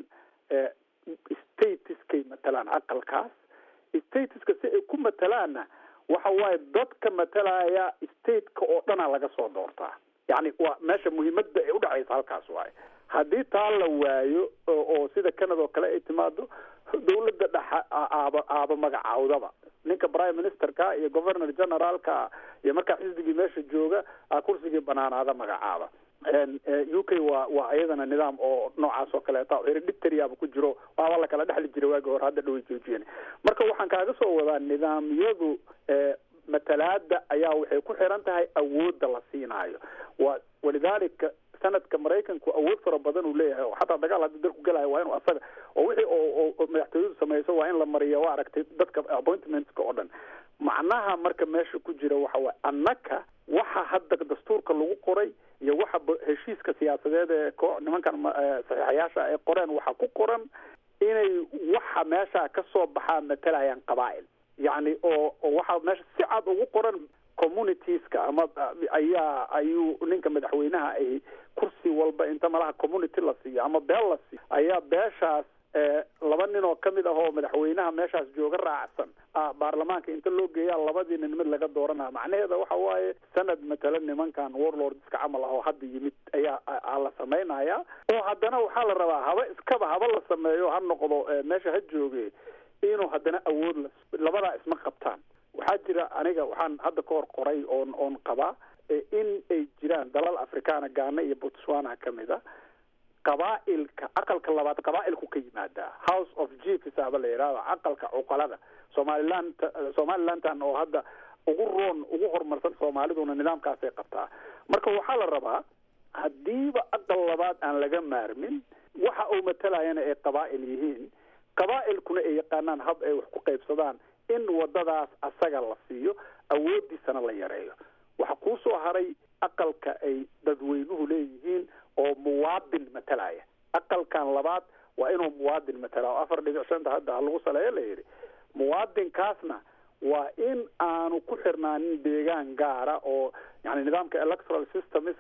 statuskay matalaan aqalkaas statuska si ay ku matalaanna waxa waaye dadka matalaya stateka oo dhana laga soo doortaa yani waa meesha muhiimada ay udhacaysa halkaas waaye haddii taa la waayo oo sida canada oo kale ay timaado dawladda dhexa aaba aaba magacaawdaba ninka prime ministerka iyo governor generaalka iyo markaa xisbigii meesha jooga kursigii banaanaada magacaaba u k waa waa iyadana nidaam oo noocaas oo kaleeta hereditariaba ku jiro waaba la kala dhexli jiray waagi hore hadda dhaway joojiyeen marka waxaan kaaga soo wadaa nidaamyadu matalaada ayaa waxay ku xiran tahay awoodda la siinaayo wa walidaalika sanadka maraykanku awood fara badan uu leeyahay oo xataa dagaal haddii dalku gelayo waa inuu asaga oo wixii oo oo madaxtooyadu samayso waa in la mariyo waa aragtay dadka appointmentska oo dhan macnaha marka meesha ku jira waxa waye annaka waxa hadda dastuurka lagu qoray iyo waxa heshiiska siyaasadeed ee ko nimankan saxiixayaasha ay qoreen waxaa ku qoran inay waxa meesha ka soo baxaa matalayaan qabaa'il yacni oo oo waxaa meesha si cad ugu qoran communitieska ama ayaa ayuu ninka madaxweynaha ay kursi walba inta malaha community la siiyo ama beel la siiyo ayaa beeshaas laba nin oo kamid ah oo madaxweynaha meeshaas jooga raacsan baarlamaanka inta loo geeyaa labadii nin mid laga dooranaya macnaheeda waxa waaye sanad matala nimankan warlordska camal ah oo hadda yimid ayaa la samaynaya oo haddana waxaa la rabaa haba iskaba haba la sameeyo ha noqdo meesha ha jooge inuu haddana awood la labadaa isma qabtaan waxaa jira aniga waxaan hadda ka hor qoray oon oon qabaa in ay jiraan dalal africana ghana iyo botswana kamid a qabaa'ilka aqalka labaad qabaa'ilku ka yimaadaa house of chiefs aba la yidhahdo aqalka cuqalada somaliland somalilandan oo hadda ugu roon ugu horumarsan soomaaliduna nidaamkaasay qabtaa marka waxaa la rabaa haddiiba aqal labaad aan laga maarmin waxa uu matalayana ay qabaa'il yihiin qabaa'ilkuna ay yaqaanaan hab ay wax ku qaybsadaan in wadadaas asaga la siiyo awoodiisana la yareeyo waxa kuu soo haray aqalka ay dadweynuhu leeyihiin oo muwaadin matalaya aqalkan labaad waa inuu muwaadin matala oo afar dhibic shanta hadda ha lagu saleeyo la yidhi muwaadinkaasna waa in aanu ku xirnaanin deegaan gaara oo yani nidaamka electoral systemska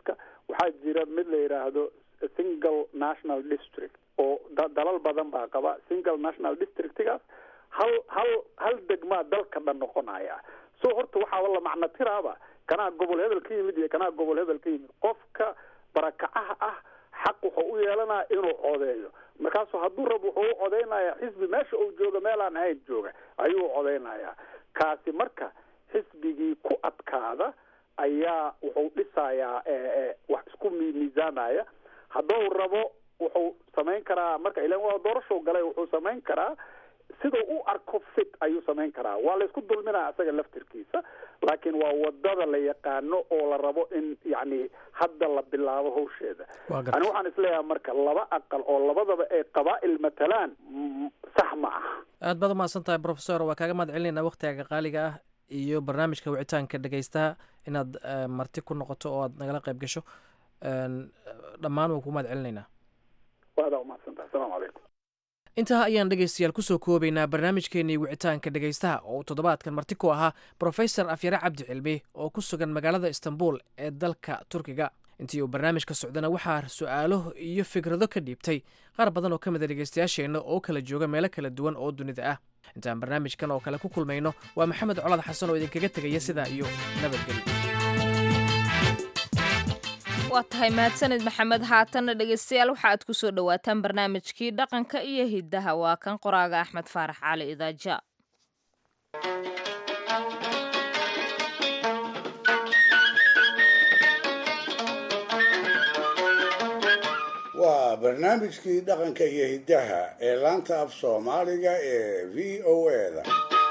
waxaa jira mid la yidhaahdo single national district oo dalal badan baa qaba single national districtgaas hal hal hal degmaa dalka dhan noqonaya so horta waxaa la macno tiraaba kanaa gobol hebel ka yimid iyo kanaa gobol hebel ka yimid qofka barakacaha ah xaq wuxuu u yeelanaya inuu codeeyo markaasu hadduu rabo wuxuu u codeynaya xisbi meesha uu jooga meelaan ahayn jooga ayuu u codeynaya kaasi marka xisbigii ku adkaada ayaa wuxuu dhisayaa wax isku miisaamaya hadduu rabo wuxuu samayn karaa marka ilan waa doorashow galay wuxuu samayn karaa siduu u arko fit ayuu samayn karaa waa laysku dulminaya isaga laftirkiisa laakiin waa wadada la yaqaano oo la rabo in yani hadda la bilaabo hawsheeda ani waxaan isleeyahay marka laba aqal oo labadaba ay qabaa'il matalaan sax ma aha aad baad umahadsan tahay professor waa kaaga mahad celinayna waktigaaga qaaliga ah iyo barnaamijka wicitaanka dhegaystaha inaad marti ku noqoto oo aad nagala qayb gasho dhammaan waan kuu mahad celinaynaa waadaa umahadsantaha asalaamu calaykum intaa ayaan dhegaystayaal kusoo koobaynaa barnaamijkeenii wicitaanka dhegaystaha oo uu toddobaadkan marti ku ahaa brofesor afyare cabdi cilmi oo ku sugan magaalada istanbul ee dalka turkiga intii uu barnaamijka socdana waxaa su'aalo iyo fikrado ka dhiibtay qaar badan oo ka mid a dhegaystayaasheenna oo kala jooga meelo kala duwan oo dunida ah intaan barnaamijkan oo kale ku kulmayno waa maxamed colad xasan oo idinkaga tegaya sidaa iyo nabadgelyo waa tahay mahadsanid maxamed haatanna dhegaystayaal waxa aad ku soo dhowaataan barnaamijkii dhaqanka iyo hiddaha waa kan qoraaga axmed faarax cali idaaja waa barnaamijkii dhaqanka iyo hiddaha ee laanta af soomaaliga ee v o eda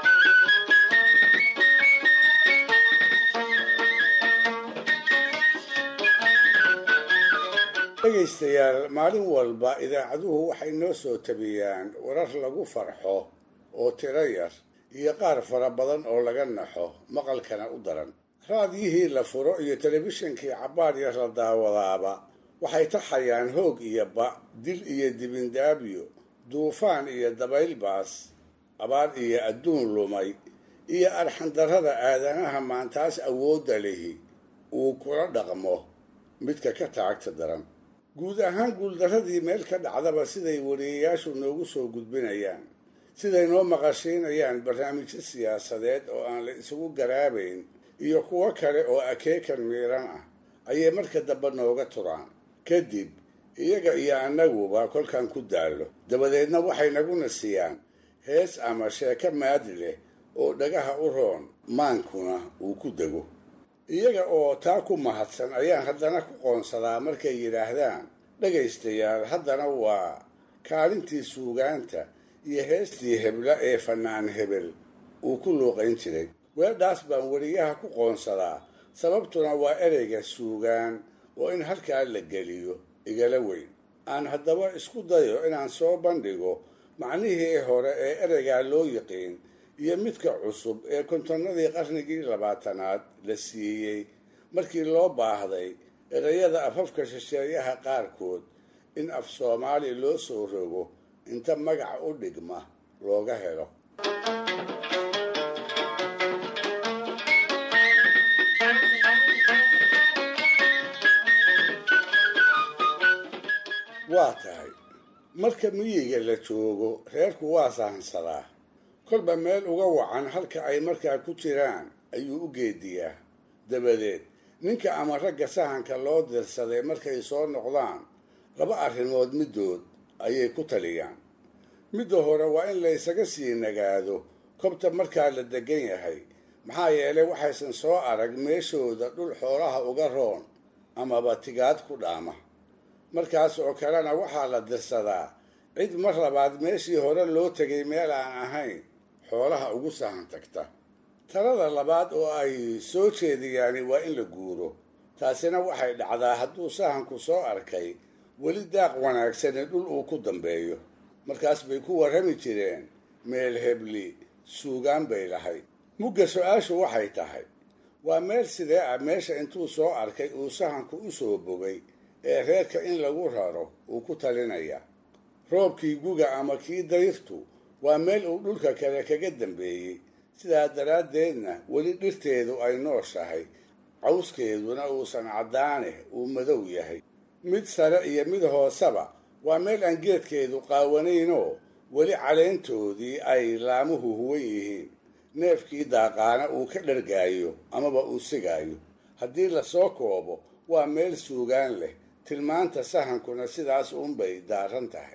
dhegaystayaal maalin walba idaacaduhu waxay noo soo tabiyaan warar lagu farxo oo tiro yar iyo qaar fara badan oo laga naxo maqalkana u daran raadiyihii la furo iyo telefishinkii cabbaar yar la daawadaaba waxay taxayaan hoog iyo ba dil iyo dibindaabyo duufaan iyo dabayl baas abaar iyo adduun lumay iyo arxandarrada aadanaha maantaas awoodda lihi uu kula dhaqmo midka ka taagta daran guud ahaan guuldarradii meel ka dhacdaba siday wariyayaashu noogu soo gudbinayaan siday noo maqashiinayaan barnaamijyo siyaasadeed oo aan la isugu garaabayn iyo kuwo kale oo akeekan miiran ah ayay marka dambe nooga turaan kadib iyaga iyo annaguba kolkan ku daallo dabadeedna waxay naguna siiyaan hees ama sheeko maadi leh oo dhagaha u roon maankuna uu ku dego iyaga oo taa ku mahadsan ayaan haddana ku qoonsadaa markay yidhaahdaan dhegaystayaal haddana waa kaalintii suugaanta iyo heestii hebla ee fannaan hebel uu ku luuqayn jiray weedhaas baan weriyaha ku qoonsadaa sababtuna waa ereyga suugaan oo in halkaa la geliyo igala weyn aan haddaba isku dayo inaan soo bandhigo macnihii hore ee ereygaa loo yiqiin iyo midka cusub ee kontonnadii qarnigii labaatanaad la siiyey markii loo baahday ereyada afafka shisheeyaha qaarkood in af soomaali loo soo rogo inta magaca u dhigma looga helo waa tahay marka miyiga la joogo reerku waa sahansadaa kolba meel uga wacan halka ay markaa ku jiraan ayuu u geediyaa dabadeed ninka ama ragga sahanka loo dirsaday markay soo noqdaan laba arrimood middood ayay ku taliyaan midda hore waa in laysaga sii nagaado kobta markaa la degan yahay maxaa yeelay waxaysan soo arag meeshooda dhul xoolaha uga roon amaba tigaad ku dhaama markaas oo kalena waxaa la dirsadaa cid mar labaad meeshii hore loo tegay meel aan ahayn xoolaha ugu sahan tagta talada labaad oo ay soo jeediyaani waa in la guuro taasina waxay dhacdaa hadduu sahanku soo arkay weli daaq wanaagsani dhul uu ku dambeeyo markaas bay ku warrami jireen meel hebli suugaan bay lahayd mugga su-aashu waxay tahay waa meel sidee ah meesha intuu soo arkay uu sahanku u soo bogay ee reerka in lagu raro uu ku talinaya roobkii guga ama kii dayrtu waa meel uu dhulka kale kaga dambeeyey sidaa daraaddeedna weli dhirteedu ay nooshahay cawskeeduna uusan caddaane uu madow yahay mid sare iyo mid hooseba waa meel aan geedkeedu qaawanaynoo weli caleyntoodii ay laamuhu huwan yihiin neefkii daaqaana uu ka dhargaayo amaba uu sigaayo haddii lasoo koobo waa meel suugaan leh tilmaanta sahankuna sidaas uunbay daaran tahay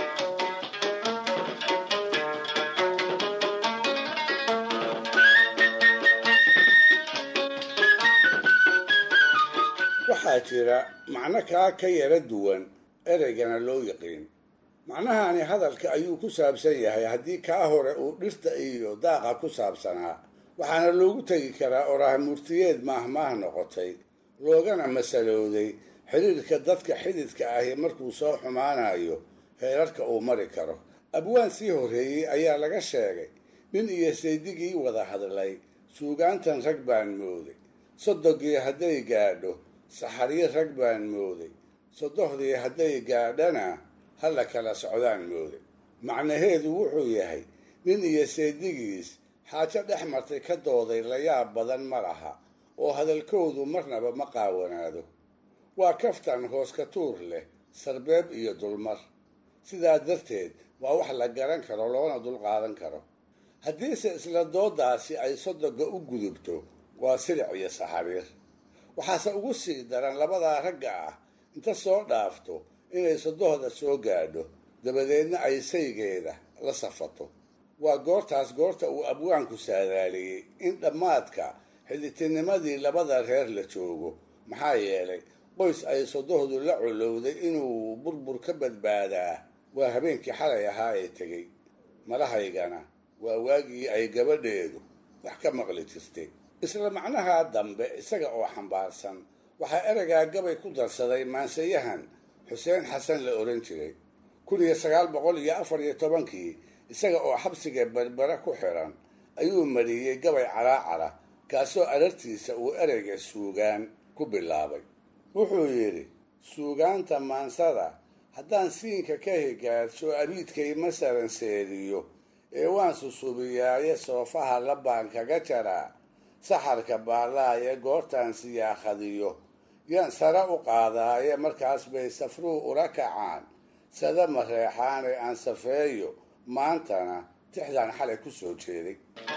waxaa jira macno kaa ka yara duwan ereygana loo yaqiin macnahani hadalka ayuu ku saabsan yahay haddii kaa hore uu dhirta iyo daaqa ku saabsanaa waxaana loogu tegi karaa oraah murtiyeed maahmaah noqotay loogana masalowday xidhiirka dadka xididka ahi markuu soo xumaanayo heerarka uu mari karo abwaan sii horreeyey ayaa laga sheegay nin iyo saydigii wada hadlay suugaantan rag baan mooday sodogii hadday gaadho saxaryo rag baan mooday sodohdii hadday gaadhana ha la kala socdaan mooday macnaheedu wuxuu yahay nin iyo saydigiis xaajo dhex martay ka dooday layaab badan ma laha oo hadalkoodu marnaba ma qaawanaado waa kaftan hoos ka tuur leh sarbeeb iyo dulmar sidaa darteed waa wax la garan karo loona dulqaadan karo haddiise isla doodaasi ay sodoga u gudubto waa silic iyo saxariir waxaase ugu sii daran labadaa ragga ah inta soo dhaafto inay sodohda soo gaadho dabadeedna ay saygeeda la safato waa goortaas goorta uu abwaanku saadaaliyey in dhammaadka xiditinimadii labada reer la joogo maxaa yeelay qoys ay sodohdu la colowday inuu burbur ka badbaadaa waa habeenkii xalay ahaa ee tegey malahaygana waa waagii ay gabadheedu wax ka maqli jirtay isla macnaha dambe isaga oo xambaarsan waxaa ereygaa gabay ku darsaday maansayahan xuseen xasan la ohan jiray kun iyo sagaal boqol iyo afar iyo tobankii isaga oo xabsiga berbere ku xiran ayuu mariyey gabay calaacara kaasoo arartiisa uu ereyga suugaan ku bilaabay wuxuu yidhi suugaanta maansada haddaan siinka ka higaadsho abiidkay masalan seeriyo ee waan susubiyaaye soofaha labaan kaga jaraa saxarka baallaaye goortaan siyaakhadiyo yaan sare u qaadaaye markaas bay safruu ula kacaan sada mareexaane aan safeeyo maantana tixdaan xalay ku soo jeeday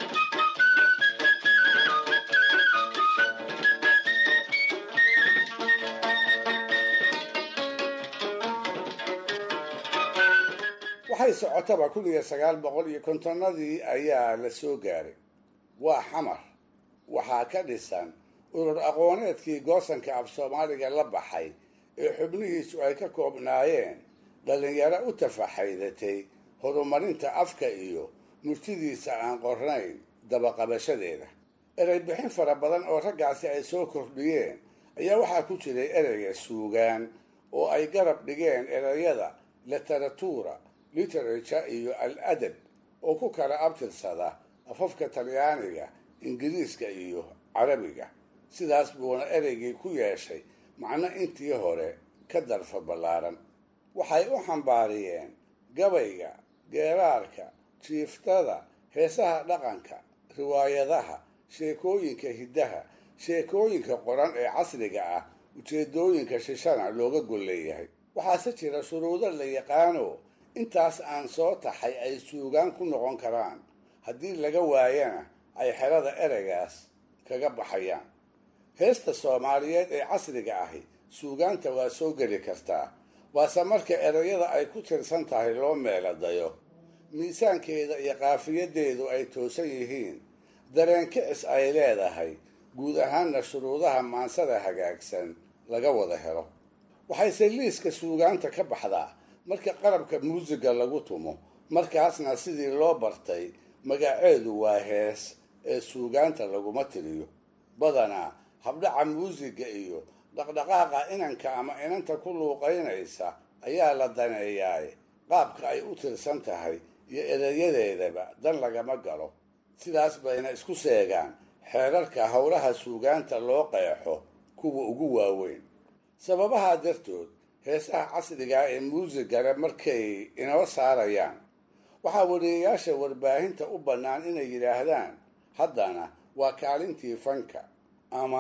waxay socotaba kun iyo sagaal boqol iyo kontonnadii ayaa la soo gaaray waa xamar waxaa ka dhisan urur aqooneedkii goosanka af soomaaliga la baxay ee xubnihiisu ay ka koobnaayeen dhallinyaro u tafaxaydatay horumarinta afka iyo murtidiisa aan qornayn dabaqabashadeeda erey bixin fara badan oo raggaasi ay soo kordhiyeen ayaa waxaa ku jiray ereyga suugaan oo ay garab dhigeen ereyada literatura literature iyo al adab oo ku kala abtirsada afafka talyaaniga ingiriiska iyo carabiga sidaas buuna ereygii ku yeeshay macno intii hore ka darfa ballaaran waxay u xambaariyeen gabayga geeraarka jiiftada heesaha dhaqanka riwaayadaha sheekooyinka hiddaha sheekooyinka qoran ee casriga ah ujeedooyinka shishana looga gol leeyahay waxaase jira shuruudo la yaqaano intaas aan soo taxay ay suugaan ku noqon karaan haddii laga waayana ay xerada ereygaas kaga baxayaan heesta soomaaliyeed ee casriga ahi suugaanta waa soo geli kartaa waase marka ereyada ay ku tirsan tahay loo meeladayo miisaankeeda iyo qaafiyadeedu ay toosan yihiin dareen kicis ay leedahay guud ahaanna shuruudaha maansada hagaagsan laga wada helo waxayse liiska suugaanta ka baxdaa marka qalabka muusiga lagu tumo markaasna sidii loo bartay magaceedu waa hees ee suugaanta laguma tiriyo badanaa habdhaca muusiga iyo dhaqdhaqaaqa inanka ama inanta ku luuqaynaysa ayaa la daneeyaay qaabka ay u tirsan tahay iyo ereyadeedaba dan lagama galo sidaas bayna isku seegaan xeerarka howlaha suugaanta loo qeexo kuwa ugu waaweyn sababahaa dartood heesaha casrigaa ee muusigale markay inoo saarayaan waxaa wariyayaasha warbaahinta u bannaan inay yidhaahdaan haddana waa kaalintii fanka ama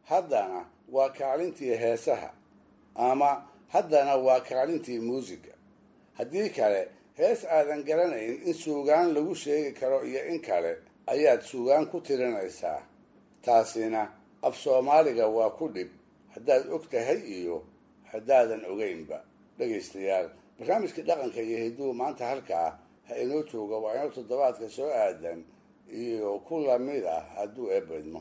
haddana waa kaalintii heesaha ama haddana waa kaalintii muusiga haddii kale hees aadan garanayn in suugaan lagu sheegi karo iyo in kale ayaad suugaan ku tirinaysaa taasina af soomaaliga waa ku dhib haddaad og tahay iyo haddaadan ogaynba dhegaystayaal barnaamijkii dhaqanka iyo hidduu maanta halkaa ha inoo jooga waa inoo toddobaadka soo aadan iyo ku lamid ah hadduu eebadmo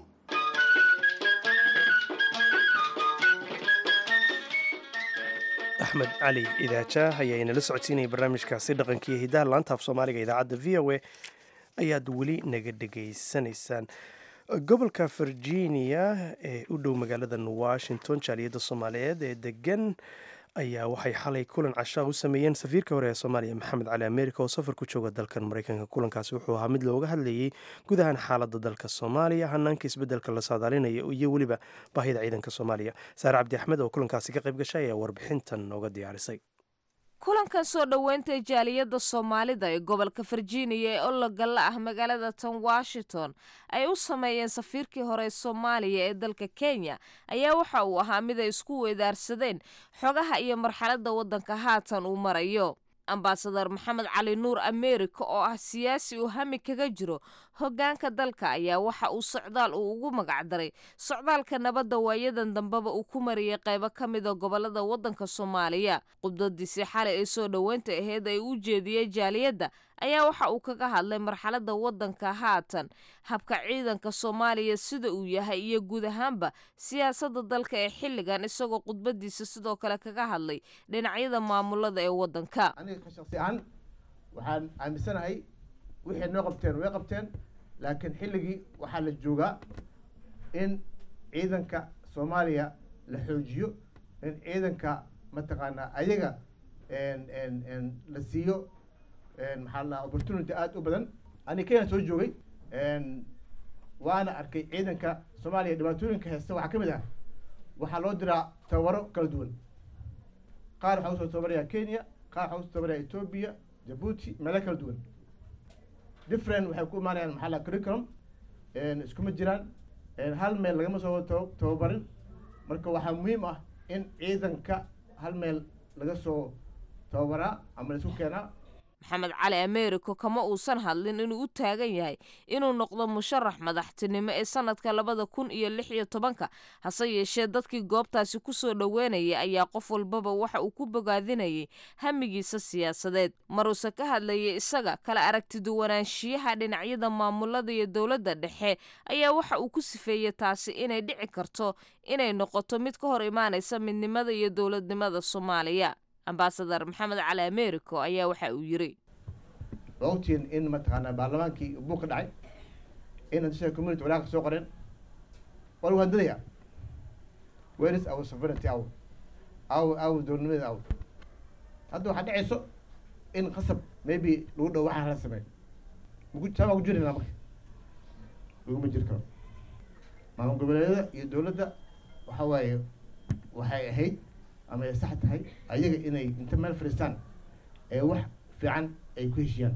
axmed cali idaaja ayaa inala socodsiinaya barnaamijkaasi dhaqankiiyo hidaha laanta af soomaaliga idaacadda v o a ayaad weli naga dhegaysanaysaan gobolka virginia ee u dhow magaaladan washington jaaliyadda soomaaliyeed ee degan ayaa waxay xalay kulan cashaa u sameeyeen safiirka hore ee soomaaliya maxamed cali amerika oo safar ku jooga dalkan mareykanka kulankaasi wuxuu ahaa mid looga hadlayey gudahan xaaladda dalka soomaaliya hanaanka isbedelka la saadaalinaya iyo weliba baahida ciidanka soomaaliya saare cabdi axmed oo kulankaasi ka qayb gashay ayaa warbixintan nooga diyaarisay kulankan soo dhoweynta jaaliyadda soomaalida ee gobolka virginia ee ologalla ah magaalada tan washington ay u sameeyeen safiirkii hore ee soomaaliya ee dalka kenya ayaa waxa uu ahaa mid ay isku weedaarsadeen xogaha iyo marxaladda waddanka haatan uu marayo ambasadar maxamed cali nuur amerika oo ah siyaasi uu hami kaga jiro hoggaanka dalka ayaa waxa uu socdaal uu ugu magacdaray socdaalka nabadda waayadan dambeba uu ku mariyey qaybo ka mida gobolada waddanka soomaaliya khudbadiisii xalay ee soo dhoweynta aheyd ay u jeediyey jaaliyadda ayaa waxa uu kaga hadlay marxaladda waddanka haatan habka ciidanka soomaaliya sida uu yahay iyo guud ahaanba siyaasadda dalka ee xilligan isagoo khudbadiisa sidoo kale kaga hadlay dhinacyada maamulada ee waddanka aniga shaksi ahaan waxaan aaminsanahay wixii noo qabteen way qabteen laakiin xilligii waxaa la joogaa in ciidanka soomaaliya la xoojiyo in ciidanka mataqaanaa ayaga la siiyo maxaa la opportunity aada u badan ani kenya soo joogay waana arkay ciidanka soomaaliya dhibaatooyinka haysta waxaa ka mid ah waxaa loo diraa tababaro kala duwan qaar waxaa usoo tababaraya kenya qaar waxaa usoo tababaraya ethiopia jabuuti meelo kala duwan different waxay ku imaanayaan maxaa la curriculum iskuma jiraan hal meel lagama soo tababarin marka waxaa muhiim ah in ciidanka hal meel laga soo tababaraa ama laisku keenaa maxamed cali americo kama uusan hadlin inuu u taagan yahay inuu noqdo musharax madaxtinimo ee sanadka labada kun iyo lix iyo tobanka hase yeeshee dadkii goobtaasi kusoo dhoweynaya ayaa qof walbaba waxa uu ku bogaadinayay hamigiisa siyaasadeed maruuse ka hadlayay isaga kala aragtiduwanaanshiyaha dhinacyada maamulada iyo dowladda dhexe ayaa waxa uu ku sifeeyey taasi inay dhici karto inay noqoto mid ka hor imaanaysa midnimada iyo dowladnimada soomaaliya ambasadar maxamed cali americo ayaa waxa uu yiri waa ogtihiin in mataqaanaa baarlamaankii buug ka dhacay in hadisha community walaaka soo qoreen waa lagu handadaya where is our sovereignty our our our dowladnimadeeda our hadda waxaa dhacayso in qasab maybe lagu dhow waxaan hala sameey maku saabaa ku jirayna marka laguma jiri karo maamul goboleedyada iyo dowladda waxa waaye waxay ahayd ama ay sax tahay ayaga inay inta meel fadhiistaan ee wax fiican ay ku heshiyaan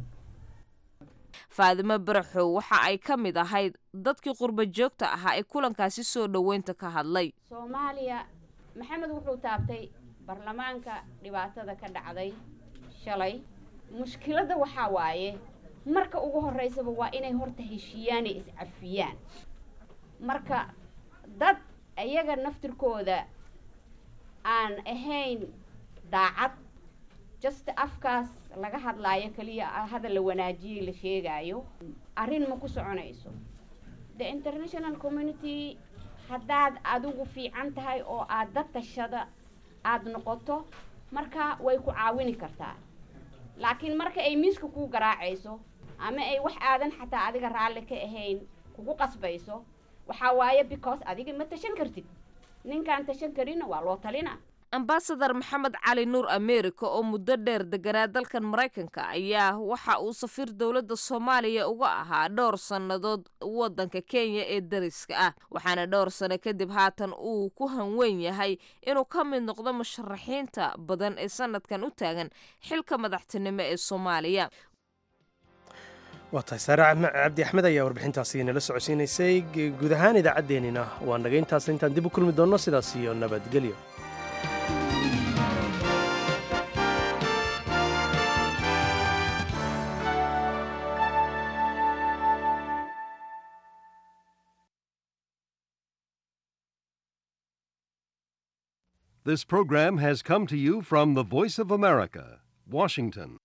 faadimo baraxow waxa ay ka mid ahayd dadkii qurba joogta ahaa ee kulankaasi soo dhoweynta ka hadlay soomaaliya maxamed wuxuu taabtay baarlamaanka dhibaatada ka dhacday shalay mushkiladda waxaa waaye marka ugu horreysaba waa inay horta heshiiyaan ee iscafiyaan marka dad iyaga naftirkooda aan ahayn daacad just afkaas laga hadlaayo keliya hadal la wanaajiyey la sheegaayo arrin ma ku soconayso the international community haddaad adigu fiican tahay oo aad dad tashada aada noqoto marka way ku caawini kartaa laakiin marka ay miiska kuu garaacayso ama ay wax aadan xataa adiga raalli ka ahayn kugu qasbayso waxaa waaye because adiga ma tashan kartid ninkaan tashan karinna waa loo talina ambasadar maxamed cali nuur america oo muddo dheer deganaa dalkan maraykanka ayaa waxa uu safiir dowladda soomaaliya uga ahaa dhowr sannadood waddanka kenya ee dariska ah waxaana dhowr sano kadib haatan uu ku hanweyn yahay inuu ka mid noqdo musharaxiinta badan ee sanadkan u taagan xilka madaxtinimo ee soomaaliya waa tahay saare Axme- cabdi axmed ayaa warbixintaasi nala socodsiinaysay G- guud ahaan idaacaddeenina waa naga intaas intaan dib u kulmi doonno sidaas iyo nabadgelyo This program has come to you from the Voice of America, Washington.